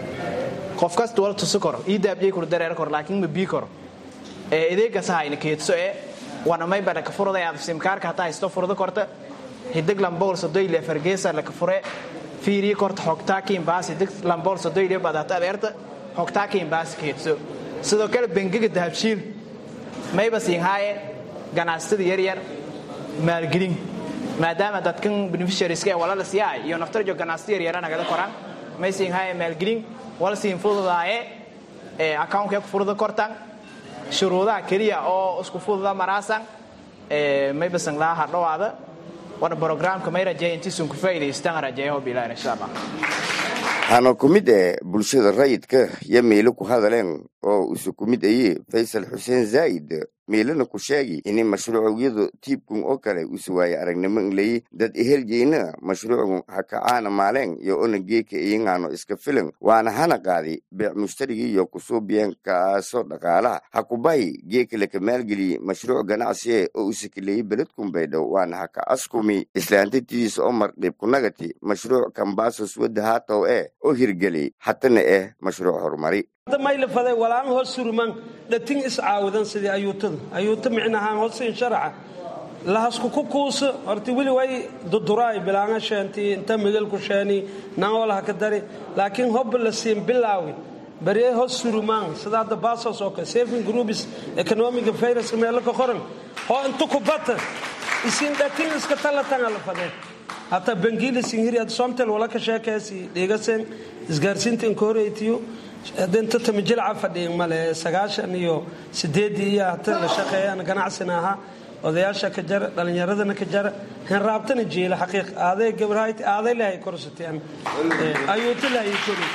qof kasta wala tusi koro ii dahab iyo kula dareera koro laakiin ma bii koro ee adeegaas hayna keedso ee wana may bada ka furada aad simkaarka hataa haysto furada korta hidig lambool sodoyle fargeesa la ka fure fiiri korta xogtaakiin baas hidig lambool sodoyle bada hataa adeerta xogtaakiin baas keedso sidoo kale bengiga dahabshiil mayba siin haaye ganacsatada yaryar maalgelin maadaama dadkan beneficiarieska ee walala siyaay iyo naftarjo ganacsatada yaryara nagada koraan may siin haaye maalgelin wala siin fududaaye ee account-ka ku furada kortan shuruudaha keliya oo isku fududa maraasan maybasan laa hadhowaada wana programka may rajeeya intiisun ku faa'iidaystaan rajeeyaho bilaan insha allah waxaana ku mid eh bulshada rayidka iyo meelo ku hadaleen oo isu ku mid aye faysal xuseen zaa'id meelana ku sheegi ini mashruucyadu tiibkun oo kale usu waaye aragnimo inlayi dad ehelgeyna mashruucun hakacaana maaleen iyo ona geeka iyagaano iska filan waana hana qaadi beec mushtarigii iyo kusuubiyeen kaasoo dhaqaalaha hakubahi geeka laka maalgeliye mashruuc ganacsiye oo usakaleeyey beledkun baydhow waana haka askumi islaantatidiis omar dhiibkunagati mashruuc kambaasos wadda haatow eh oo hirgeli hatana eh mashruuc horumari maylafaday walaan hoos surman dhatin iscaawadan sidii ayuutada ayuuta micnahaan hoosin sharaca lahasku ku kuuso horta weli way duduraay bilaanga sheenti inta migalku sheeni nangolaha ka dari laakiin hobba la siin bilaawi barye hoos surumaan sida hadda basos oo kale saving groups economic affairs meelo ka qoran hoo inta ku bata isin dhatin iska talatanga la fadee hata bangiila sinhiri ad somtel wala ka sheekaysi dhigasen isgaarsiinta inkoreytiyo hadinta tamijilca fadhiin male sagaashan iyo sideedii iyo hata la shaqeeyaan ganacsina ahaa odayaasha ka jara dhalinyaradana ka jara henraabtana jiila xaqiiq aaday gabarhayti aaday lahay korsateen ayuuti lahay kori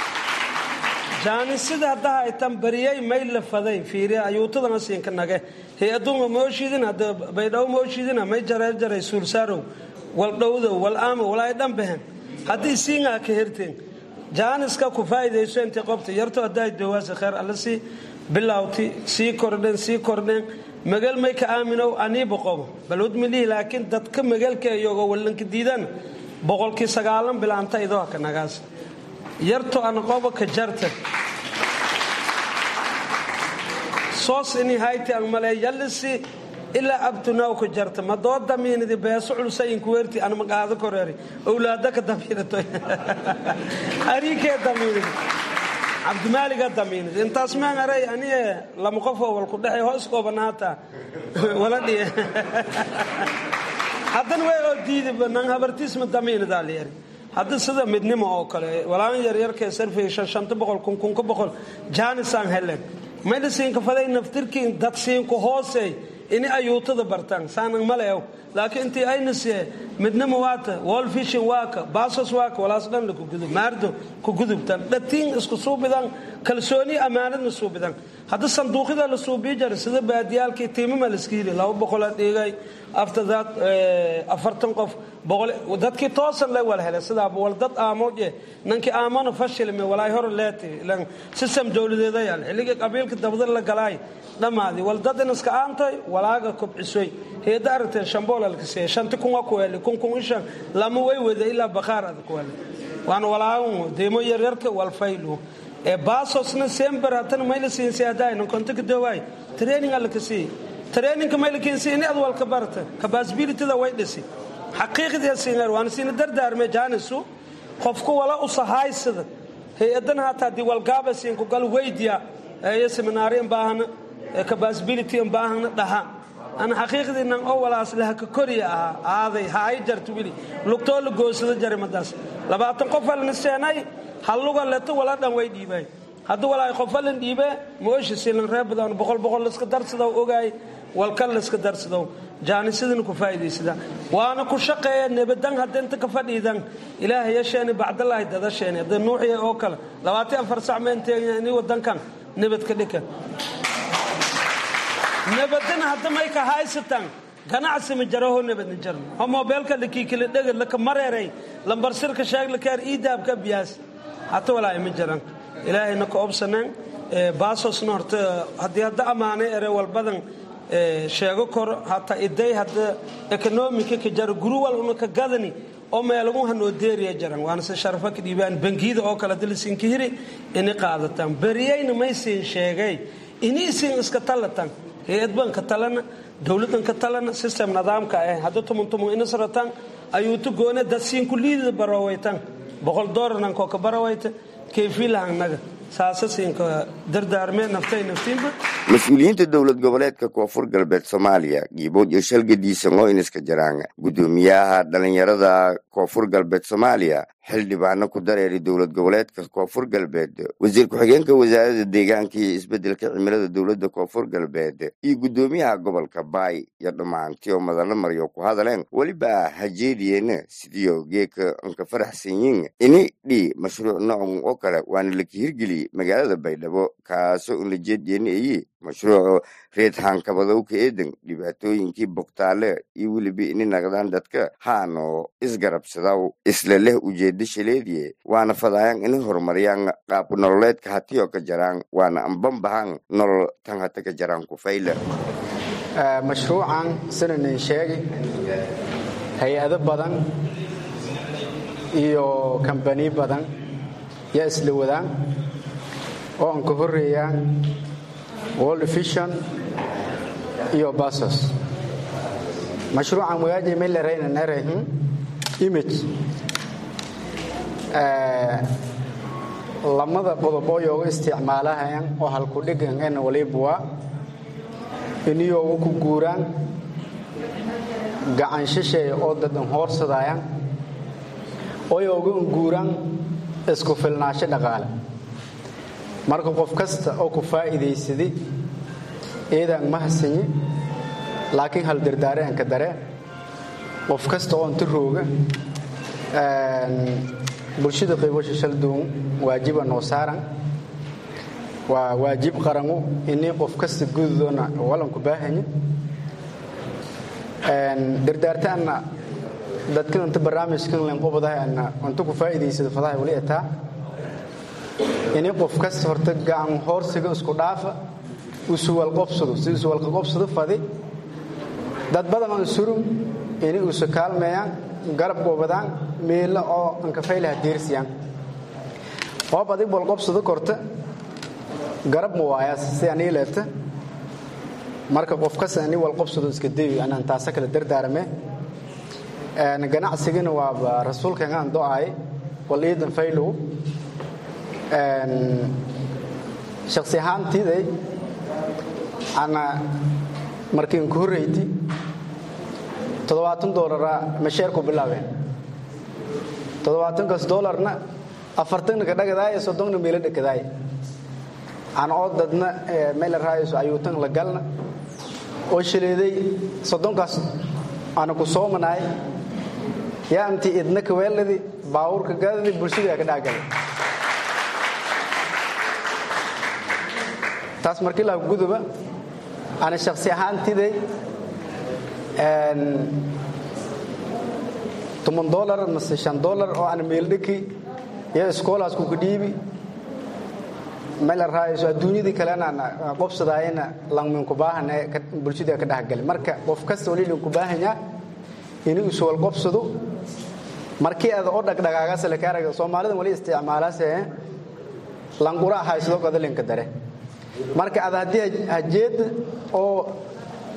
jaanisida haddaha ay tan bariyay may la faday fiiriya ayuutadana siinka nage hay-adunga mooshidin hadda baydhaw mooshidina may jareer jaray suulsaarow wal dhowdow wal aamo walaay dhan bahen haddii siingaa ka herteen jaaniska ku faa'iidayso intii qobta yarto haddaay dawaasa kheer alla sii bilawti sii kordhen sii kordhen magal may ka aaminow aniiba qobo balwad milihi laakiin dadka magalka iyogo wallanka diidan boqolkii sagaalan bilaanta idoo haka nagaas yarto ana qobo ka jarta soos ini hayti an malee yallisi ilaa abtunaw ka jarta ma doo damiinidi beeso culsayin kuweerti anma qaado koreeri owlaada ka damiinato ariikee damiinidi cabdimaaliga damiinidi intaas maan aray aniye lama qofoo wal ku dhexay hoos koobanaata wala dhiye haddana way oo diidi nan habartiisma damiinidaa la yari hadda sida midnimo oo kale walaan yaryarkee sarfay shan shanta boqol kun kunka boqol jaanisaan helen mediciinka faday naftirkiin dadsiinku hoosey ini ayuutada bartaan saanan maleew laakiin intii ayna siye midnimo waata wolfishin waaka baasos waaka walaas dhan la kugudub maardo ku gudubtan dhatiin isku suubidan kalsooni ammaanadna suubidan hadda sanduuqyada la suubii jara sida baadiyaalkii tiimama laska hili laba boqola dhigay after that afartan qof boqol dadkii toosan lay wala helay sidaa wal dad aamoje nankii aamona fashilme walaay hor leeti lan system dowladeeda yaal xilligii qabiilka dabada la galaay dhammaadii wal dad in iska aantay walaaga kobcisoy heeda aragtee shambool alkasee shanti kunwa kuweli kun kun ishan lama way wada ilaa bakhaar ada kuweli waan walaagun deemo yaryarka walfaylu ee baasosna sember hatan mayla siinsi hadayna kontika dawaay training alla kasii traininka maylakiinsi ini ad walka barta capabilityda way dhisi xaqiiqdii siingar waan siina dardaarme jaanisu qofku wala u sahaysada hay-adan hataa dii walgaaba siinku gal weydiya eeyo seminaari in baahana capability in baahana dhaha ana xaqiiqdiinan oo walaas laha ka koriya ahaa aaday ha ay jarto wili lugtoo la goosado jarimadaas labaatan qof alna seenay halluga leto wala dhan way dhiibay haddii walaay qofalan dhiibe mooshi silan reer badan boqol boqol laiska darsadow ogaay walkan laiska darsadow jaanisadina ku faa'iidaysada waana ku shaqeeya nebadan hadda inta ka fadhiidan ilaahay yasheeni bacdalaahi dadasheeni hadda nuuxiya oo kale labaatan afar sac meenteegna ini wadankan nebad ka dhika nebadina hadda may ka haysatan ganacsi ma jaraho nebadna jarno oo moobeelka lakiikila dhegad laka mareeray lambarsirka sheeg lakaar iidaabka biyaas hata walaahi ma jaran ilaahayna ka obsaneen baasosna horta haddii hadda ammaanay ere walbadan sheego kor hata iday hadda ekonomika ka jaro guru wal una ka gadani oo meelagu hanoo deeriya jaran waana se sharafa ka dhiibaan bangiyada oo kale dilisinka hiri ini qaadataan beriyayna maysiin sheegay ini isin iska talatan hay-ad baan ka talana dowladan ka talana system nidaamka ah hadda tumun tumun inasrataan ayuutu goone dadsiinku liidida barawaytan boqol doolarnan koo ka barawayta kayfiilahanaga saasasiinka dardaarmee naftay naftiinba mas-uuliyiinta dowlad goboleedka koonfur galbeed soomaaliya giibood iyo shalgadiisa ngooyniska jaraan guddoomiyaha dhalinyarada koonfur galbeed soomaaliya xildhibaano ku dareeri dowlad goboleedka koonfur galbeed wasiir ku-xigeenka wasaaradda deegaanka iyo isbeddelka cimilada dowladda koonfur galbeed iyo guddoomiyaha gobolka baay iyo dhammaantii oo madano maryo ku hadaleen weliba hajeediyeena sidiio geeka anka faraxsanyiin ini dhi mashruuc noocan oo kale waana laka hirgeli magaalada baydhabo kaasoo ulajeedyeena eyi mashruucu reed haankabadowka eedan dhibaatooyinkii bogtaale iyo weliba ini naqdaan dadka haano isgarabsadaw isla leh ujeeda shaleediye waana fadaayan ini horumariyaan qaab nololeedka hatiyoo ka jaraan waana anbanbahan nolol tan hata ka jaraan kufayla mashruucan sinanin sheegi hay-ado badan iyo kambani badan yaa isla wadaan oo aan ka horeeyaan world vision iyo basos mashruucan magaaji melerayna nerehn image lamada qodobooyooga isticmaalahayan oo halku dhigan en walibuwa iniyooga ku guuraan gacan shisheeya oo dadan hoorsadayan oyooga guuraan isku filnaasho dhaqaale marka qof kasta oo ku faa'iidaysadi eedaan mahadsanyi laakiin hal dardaare aan ka dare qof kasta oo inta rooga bulshada qaybasha shalduun waajiba noo saaran waa waajib qarangu inii qof kasta gududoona walanku baahanya dardaartaanna dadkan inta barnaamijkan len qobadaha inta ku faa'iidaysada fadaha wali ataa ini qof kasta horta gacan hoorsiga isku dhaafa usuwalqobsado si usuwalqaqobsado fadi dad badan aan surum ini usu kaalmeeyaan garab goobadaan meelo oo ankafaylaha diirsiyaan qoob adig walqobsado korta garab ma waayaas si anii leeta marka qof kasta ini walqobsado iska dayo anaan taasa kala dardaarame ganacsigana waaba rasuulkan aan do'ay wal iidan faylow shaksi ahaantiiday ana markiin ku horreyti toddobaatan doolara masheerku bilaabeen toddobaatankaas doolarna afartanna ka dhagadaaya soddonna meelo dhakadaaya ana oo dadna meela raayayso ayuutan la galna oo shaleeday soddonkaas ana ku soomanaay yaa intii idna kaweeladi baawurka gadadi bulshada ka dhaagalay taas markii la guduba ana shaksi ahaantiday toban dolar mase shan dolar oo ana meeldhaki iyo iskoolaas kuka dhiibi meel raayayso adduunyadii kalena qobsadaayana langminku baahan bulshada ka dhexgali marka qof kasta wali linku baahanya inuu iswal qobsado markii aad oo dhagdhagaagas la kaaraga soomaalida wali isticmaalaas langura haysado qadalinka dare marka aad haddii hajeed oo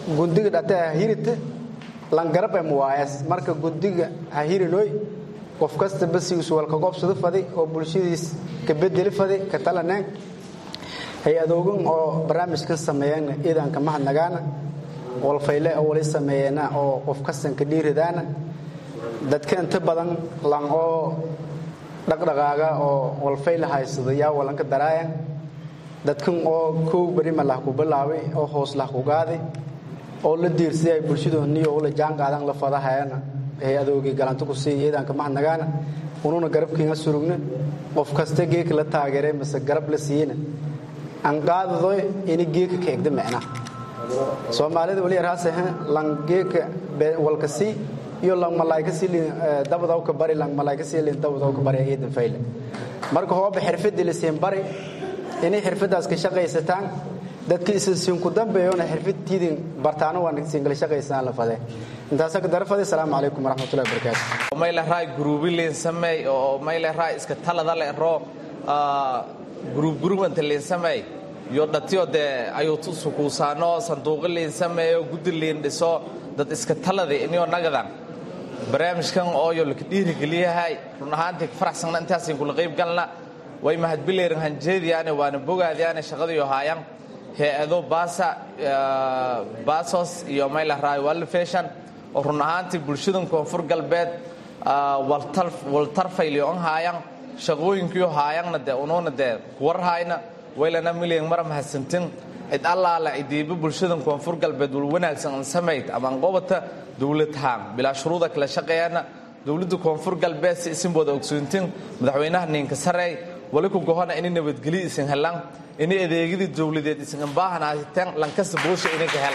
gundiga dhate ha hirita langarab em waayas marka gundiga ha hirinoy qof kasta basigiisu walka goobsado fadi oo bulshadiis ka bedeli fadi ka talaneen hay-adoogan oo barnaamijkan sameeyana iidanka mahadnagaana walfayle oo wali sameeyana oo qof kastan ka dhiiridaana dadka inta badan lan oo dhaqdhaqaaga oo walfayle haysado yaa walanka daraayan dadkan oo kow berima lah ku bilaabay oo hoos lah ku gaaday oo la diirsaday ay bulshadoodniyo ula jaan qaadan la fadahayana hay-adoogii galanta ku siiya iidanka mahadnagaana ununa garabkiinga surugna qof kasta geeka la taageeray mase garab la siiyena aan qaadadoy ini geeka ka egda micnaha soomaalida wali yarhaasah lan geeka walka sii iyo lan malaayka sii lin dabadaw ka bari lan malaayka sii lin dabadaw ka bari iidan fayle marka hooba xirfadii la siin bari inay xirfadaas ka shaqaysataan dadka isinku dambeeyona xirfadtiidin bartaano waan singala shaqaysanaan la fadee intaasa ka darafade asalaamu calaykum waraxmatullahi wabarakaatu mayle raay guruubi liin sameey oo mayle raay iska talada le ro guruub guruub inta liin sameey iyo dhatiyo dee ayuu sukuusaano sanduuqo liin sameeyo guddi liin dhiso dad iska talada inio nagadan barnaamijkan ooyo laka dhiirigeliyahay run ahaantii faraxsanna intaasin kula qayb galna way mahadbileerin hanjeediyaane waana bogaadiyaane shaqadiyo haayan hay-ado baasa baasos iyo mayla raay walfeshan oo run ahaantii bulshadan koonfur galbeed waltarfayliyo an haayan shaqooyinkiyo haayanna dee unuuna dee kuwarhayna waylana milyan mara mahadsantin cid allaala cidiiba bulshadan koonfur galbeed wal wanaagsan an samayd ama an qobata dowladhaan bilaa shuruuda kala shaqeeyana dowladda koonfur galbeed si isinbooda ogsoontin madaxweynaha ninka sareey wali ku gohona inay nabadgelyo isin helaan inay adeegyadii dowladeed isin ambaahanaateen lankasta boosha inay ka hel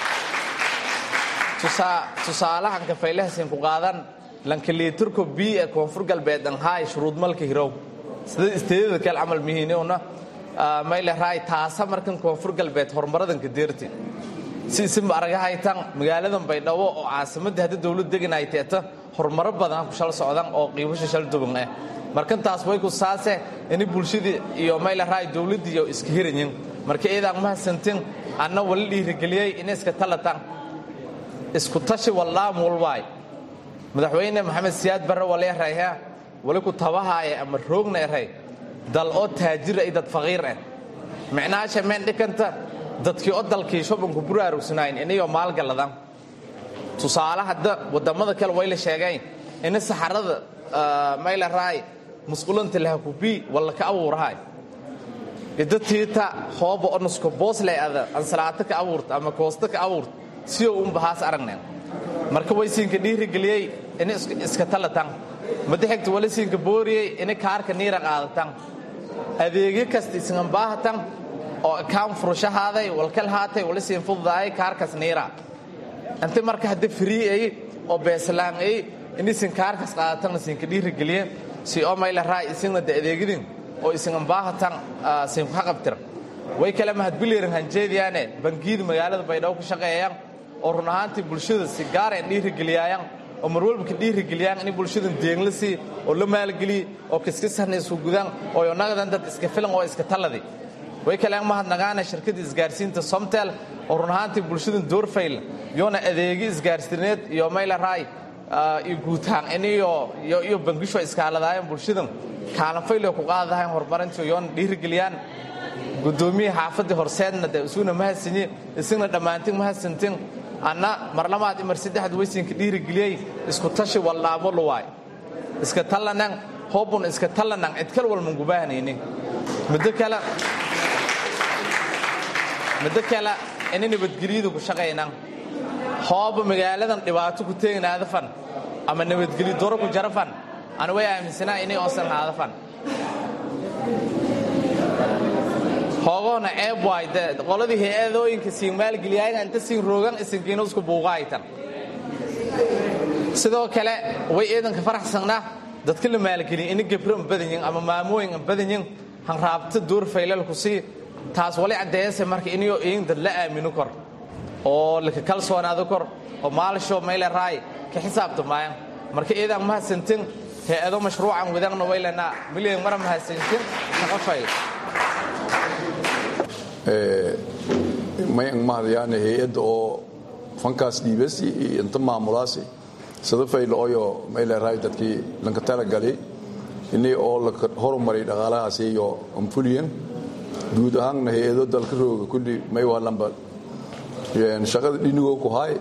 tusaalahan kafaylahasin ku qaadan lankaliitarko bii ee koonfur galbeed anhaay shuruud malka hirow sida isteedada kale camal mihiinuna mayle raay taasa markan koonfur galbeed horumaradanka deerti si isinba aragahaytan magaaladan baydhabo oo caasimadii hadda dowlad deganay teeta horumaro badan ku shal socdan oo qiibasha shal duban ah markan taas way ku saase ini bulshadii iyo mayle raay dowladdii iyo iska hiranyin marka iidaan mahadsantin anna wala dhiirigeliyey inay iska talatan isku tashi wallaam walwaay madaxweyne maxamed siyaad barre wala erayha wali ku tabahaaya ama roogna eray dal oo taajira iyo dad faqiir ah micnaasha meen dhikanta dadkii oo dalkii shubanku buraarugsanayn inayoo maalgaladan tusaale hadda wadamada kale way la sheegeen ina saxarada mayla raay musqulanta lahakubii walla ka abuurahay idatiita hooba onusko boosle ada ansalaato ka abuurta ama koosto ka abuurta siyo unbahaas aragneen marka way siinka dhiirigeliyey ina iska talatan madaxigta wala siinka booriyey ina kaarka niira qaadatan adeegyo kasta isinambaahatan oo kaan furushahaaday walkal haatay wala siin fududaay kaarkas niira inta marka hadda free ay oo beeslaan ay inisin kaarkas qaadatan siinka dhiirigeliye si oo mayla raay isinna da adeegyadin oo isin ambaahatan siin ku qabtir way kala mahadbileerin hanjeediyaane bangiyada magaalada baydhabo ku shaqeeyaan oo run ahaantii bulshada si gaara dhiirigeliyayaan oo marwalba ka dhiirigeliyaan in bulshadan deegla sii oo la maalgeliye oo kiskisahna isku gudaan oo nagadan dad iska filan oo iska taladi way kale mahadnagaana shirkadda isgaarsiinta somtel oo run ahaantii bulshadan doorfayl yoona adeegyo isgaarsiineed iyo mayla raay iyo guutaan iniyo iyo bangisho iskaaladaayeen bulshadan kaalanfaylo ku qaadadahayn horumarintii yoona dhiirigeliyaan gudoomiyaha xaafadii horseedna de isuguna mahadsanyi isagna dhammaantin mahadsantin anna mar labaad imar saddexaad weysinka dhiirigeliyey isku tashi wallaamo luwaay iska tallanan hoobun iska tallanan cid kal walman gubahanaynin muddo kale muddo kale ina nabadgelyadu ku shaqaynan hooba magaaladan dhibaato ku teegnaadafan ama nabadgelyo doro ku jarafan ana way aaminsanaa inay oosan haadafan hoogoona ceeb waay de qoladii hay-adooyinka siin maalgeliyaayan inta siin roogan isinkiina isku buuqaaytan sidoo kale way ciidanka faraxsannaa dadka la maalgeliya ina gebro an badanyin ama maamooyin an badanyin hanraabta door faylalku sii taas wali caddeeyase marka inayoo iin dad la aamino kor oo laka kalsoonaado kor oo maalsho mayle raay ka xisaabta maayan marka iidan mahadsantin hay-ado mashruucan wadagna waylanaa milyan mara mahadsantin shaqo fayl mayan mahadayaane hay-adda oo fankaas dhiibasi iyo inta maamulaasi sida faylo oyo mayleerahay dadkii lanka talagali ini oo laka horumari dhaqaalahaasi iyo anfuliyan guud ahaanna hay-ado dalka rooga kulli may waa lamba shaqada dhinigoo ku haay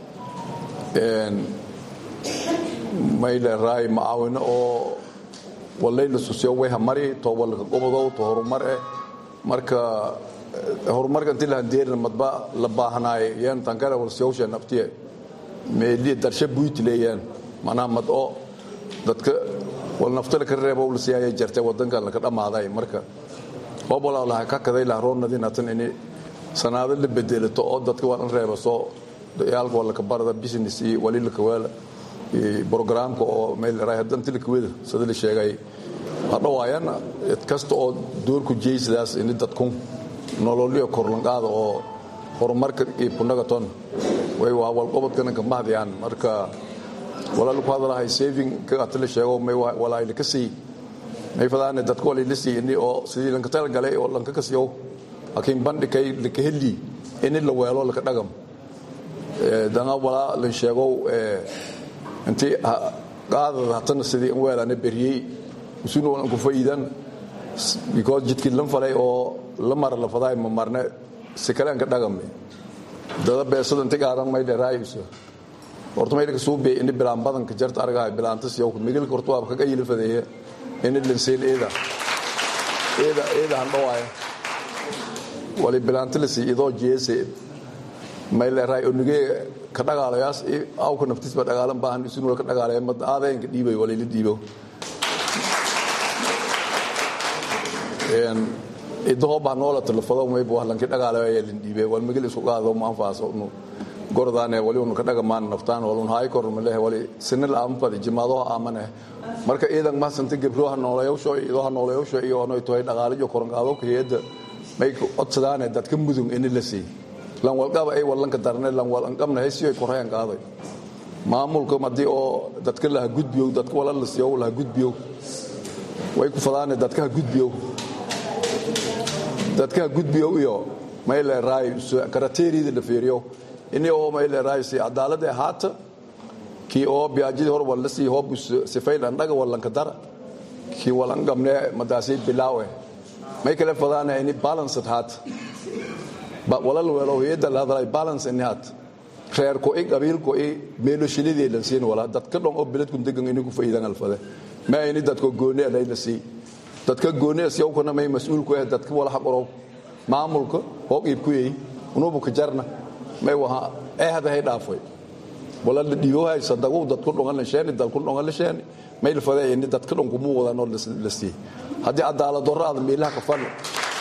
mayleerahay macaawino oo walayla susyo wayha mari to walka gobodow to horumar eh marka horumarka intii lahandeerina madba la baahanaay yan tankara wal siyawsha naftiye meeli darsha buyti leeyaan manaa mad oo dadka wal naftala ka reebo wal siyaaya jartay wadanka la ka dhamaaday marka bobola la ka kaday la roonadin atan ini sanaado la bedelato oo dadka waa reebo soo yaalka wala ka barada business iyo wali la ka wala programka oo meel raay hadanti la kwada sida la sheegay hadhawaayana cid kasta oo doorku jeysadaas in dadku nololyo korlanqaada oo horumarka iyo punagaton way waa walqobodkana ka mahdiyaan marka walaal ku hadalahay saving ka atla sheego may walaal ka sii may fadaane dadku walaal sii ini oo sidii lanka tal galay oo lanka ka siiyo laakiin bandhigay la ka heli in la weelo la ka dhagam dana wala la sheego intii qaadada hatana sidii in weelana beriyey usuna waan ku faa'iidan because jidkii lan falay oo la mara la faday ma marne si kale aan ka dhagame dada beesada intii qaadan may dheeraayso horta may ka suubay in bilaan badan ka jarta argaay bilaantas yow migil korto waa ka yili fadeeya in la seel eeda eeda eeda han dhawaay wali bilaanta la si idoo jeese may leeray onige ka dhagaalayaas aw ka naftiis ba dhagaalan baahan isunu ka dhagaalaya mad aadeen ka dhiibay wali la dhiibo een idoo baa noola telefado may buu lanki dhagaalaya la dhiibay wal migil isku qaado ma anfaaso nu gordaane wali unu ka dhagamaan naftaan wal un hay kor ma lehe wali sinil aan fadi jimaado aamane marka iidan ma santa gabro ha noolayawsho idoo ha noolayawsho iyo ono toy dhagaalayo koran qaado ka heeda may codsadaane dadka mudug in la sii lan walqaba ay walanka darne lan wal anqamna haysiyo korayaan qaaday maamulka madii oo dadka la gudbiyo dadka wala la siiyo la gudbiyo way ku fadaane dadka gudbiyo dadka gudbiyo iyo may la raay karateerida la fiiriyo ini oo may la raay si cadaalad ah haata ki oo biyaajid hor wala si hob sifayl andaga walanka dara ki walan gamne madaasi bilaawe may kala fadaane ini balance haata walal weelo heeda la hadlay balance in hat reer ko in qabiil ko in meelo shilidii la siin wala dadka dhan oo bilad ku degan inuu ku faa'iidan alfada ma ini dadka gooni ah la sii dadka gooni ah siyaw kuna may mas'uul ku ah dadka wala xaqoro maamulka oo iib ku yeey unubu ka jarna may waha ee hada hay dhaafay wala la dhiyo hay sadagu dadku dhan la sheeni dadku dhan la sheeni may la faday in dadka dhan ku mu wada noo la sii hadii cadaalad darro aad meelaha ka fadlo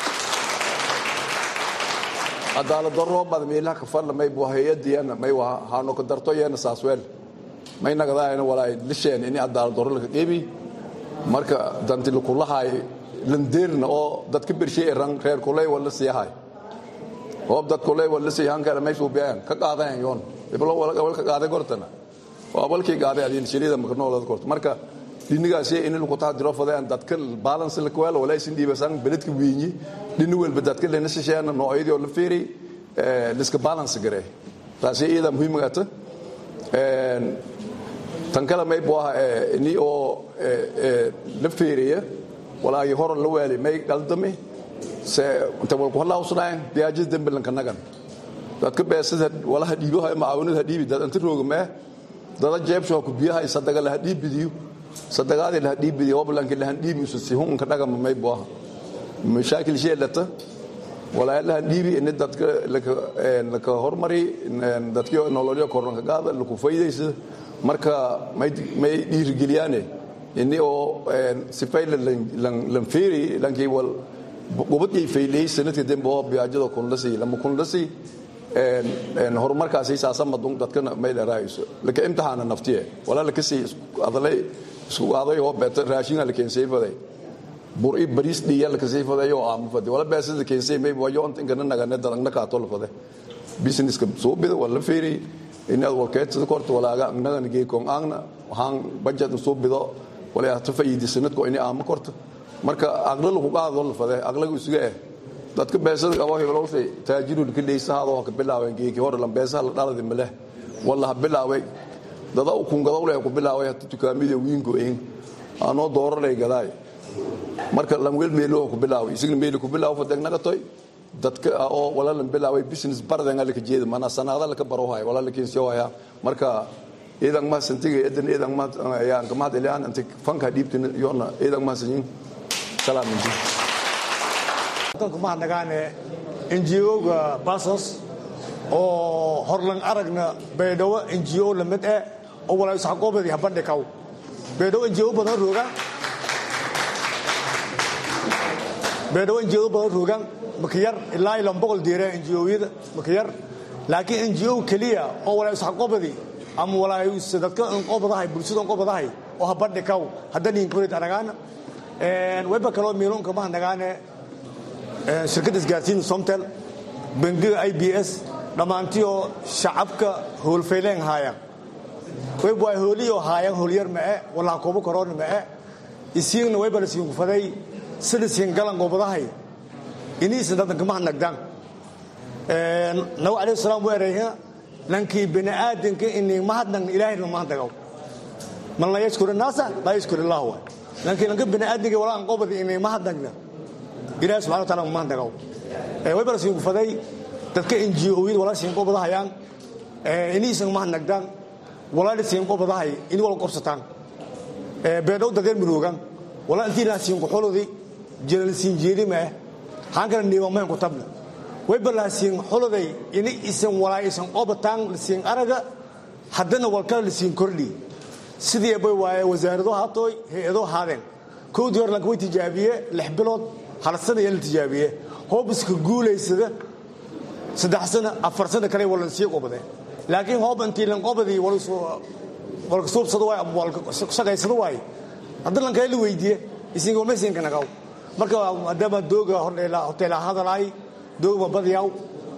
cadaalad darro bad meelaha ka fadla may buu hay'adiyana may waa haano ka darto yeena saasweel may nagadaayna walaa lisheen in cadaalad darro la qeybi marka danti ku lahay landeerna oo dadka birshay ran reer kulay wala siihay oo dad kulay wala siihan kala may soo biyaan ka qaadaan yoon iblo wala wala ka qaaday gortana waa balkii qaaday adin shirida marka noolad korto marka dinigaasi in lagu taadiro fadaan dadka balance la kwala wala isin diibasan beledka wiinyi dini walba dadka leena shisheena noocyadii oo la fiiri ee liska balance gare taasi iyada muhiim ah ee tan kale may buu ee ni oo ee la fiiriya wala ay hor la weeli may qaldame se inta wal ku halaa usnaan biyaajid dambilan kanagan dadka beesada wala hadiibo hay maawinada hadiibi dad inta roogma dada jeebsho ku biyaha sadaga la hadiibidiyo sadagaadii la dhiibidi wablanki la dhiibi si hun ka dhaga may boo mashaakil sheelata wala la dhiibi in dadka la ka hormari dadkii nololyo koran ka qaada la ku faydaysa marka may may dhiirigeliyaane inni oo sifay lan fiiri lankii wal gobadii faylay sanadkii dambe oo biyaajada kun la sii lama kun la sii horumarkaasi saasa madun dadkana may dheeraayso laka imtixaana naftiye wala la kasii adalay isku qaaday oo beeta raashin la keenay faday bur i baris dhiya la kasii faday oo aam faday wala beesa la keenay may wayo inta kana naga ne dalagna ka tol faday business ka soo bida wala fiiri in ad walkeed sida korto wala ga naga nige kon aagna waxaan budget soo bido wala ta faa'iidi sanad ko in aam korto marka aqlal ku qaado la faday aqlagu isuga eh dadka beesada qabo hiblowshay taajirul ka dheysahaado ha ka bilaabeen geeki hore lambeesaha la dhaladi maleh walla ha bilaabay dada u kungadowle ku bilaabay hata dukaamida wiingo een aanoo dooranay gadaay marka lamwel meelo ku bilaabay isagna meelo ku bilaabo fadegnagatoy dadka oo wala lan bilaabay business bardan alka jeeda mana sanada laka baro hay wala lakin soo haya marka idan ma santiga idan idan ma ayaan kama dilaan anti fanka dhiibtin yoona idan ma sanin salaam inti dalku ma nagaane NGO-ga Basos oo horlan aragna beedowa NGO lamid ah oo walaa sax goobadii habandhe kaw beedowa NGO badan rooga beedowa NGO badan roogan makiyar ilaa ila boqol diire NGO-yada makiyar laakiin NGO kaliya oo walaa sax goobadii ama walaa dadka qobadahay bulshada qobadahay oo habandhe kaw haddana inkurid aragana een weba kaloo miilonka ma nagaane shirkadda isgaarsiinta somtel bangiga i b s dhammaantioo shacabka howlfayleen haayaan wayb waa hooliyoo haayaan hoolyar ma'e walaa koobo koroona ma'e isiigna wayba la siin kufaday sida siin galan goobadahay iniisan dadanka ma nagdaan nabi alayhi salaam wuu erayha lankii bini aadanka inii mahadnagna ilaahayna mahadnagaw man la yashkuru naasa laa yashkuru illah wa lankii lanka bini aadanka walaa qobadi inii mahadnagna ilahi subxana wa taala ma mahadnagaw wayba la siin kufaday dadka NGO-yada walaa siin qobadahayaan iniisan mahadnagdaan walaa siin qobadahay ini wala qobsataan beedhow dadeen miroogan walaa intii la siin quxuludi jiral siin jeedima haan kala niiba mahan ku tabna wayba la siin xuluday ini isan walaa isan qobataan la siin araga haddana walkala la siin kordhi sidii bay waaye wasaarado haatooy hay-ado haadeen kowdii hore lanka way tijaabiye lix bilood hal sana iyo la tijaabiye hoobiska guulaysada saddex sana afar sana kale waa lansii qobade laakiin hoob intii lanqobadii walka suubsado waay ama walka shaqaysado waay hadda lankale la weydiiye isinga walmaysinka nagaw marka maadaama dooga hoteela hadalaay doogma badiyaw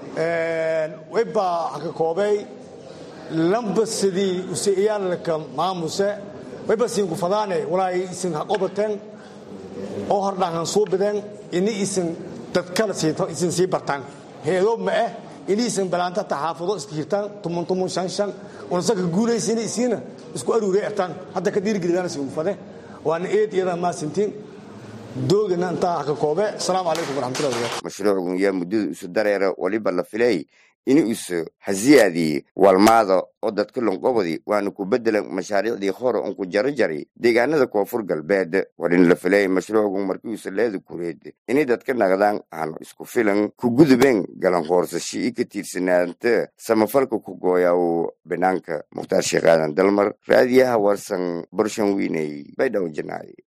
wayba haka koobey lamba sidii useiyaalka maamuse wayba siinku fadaane walaa isin ha qobateen oo hordhaan suubideen ini isin dadkala isin sii bartaan heedo ma ah ini isin balaanta taxaafado iska hirtaan tumun tumun shan shan unsaka guulaysina isiina isku aruuray ertaan hadda ka dhiirgelidaan siinku fade waana eed iyada maasintiin doogana intaa haka koobe asalaamu calaykum waraxmatullahi wabarakatu mashruucgun yaa muddada isu dareera waliba la filay ini isu hasiyaadii walmaada oo dadka lonqobadi waana ku bedelan mashaariicdii hore un ku jaro jari deegaanada koonfur galbeed warin la filay mashruucgun markiisa leeda kureed inay dadka naqdaan aanu isku filan ku gudubeen galan hoorsashi i ka tiirsanaanta samafalka ku gooyaw banaanka mukhtaar sheekh aadan dalmar raadiyaha warsan barshan wiiney baydhaw janaay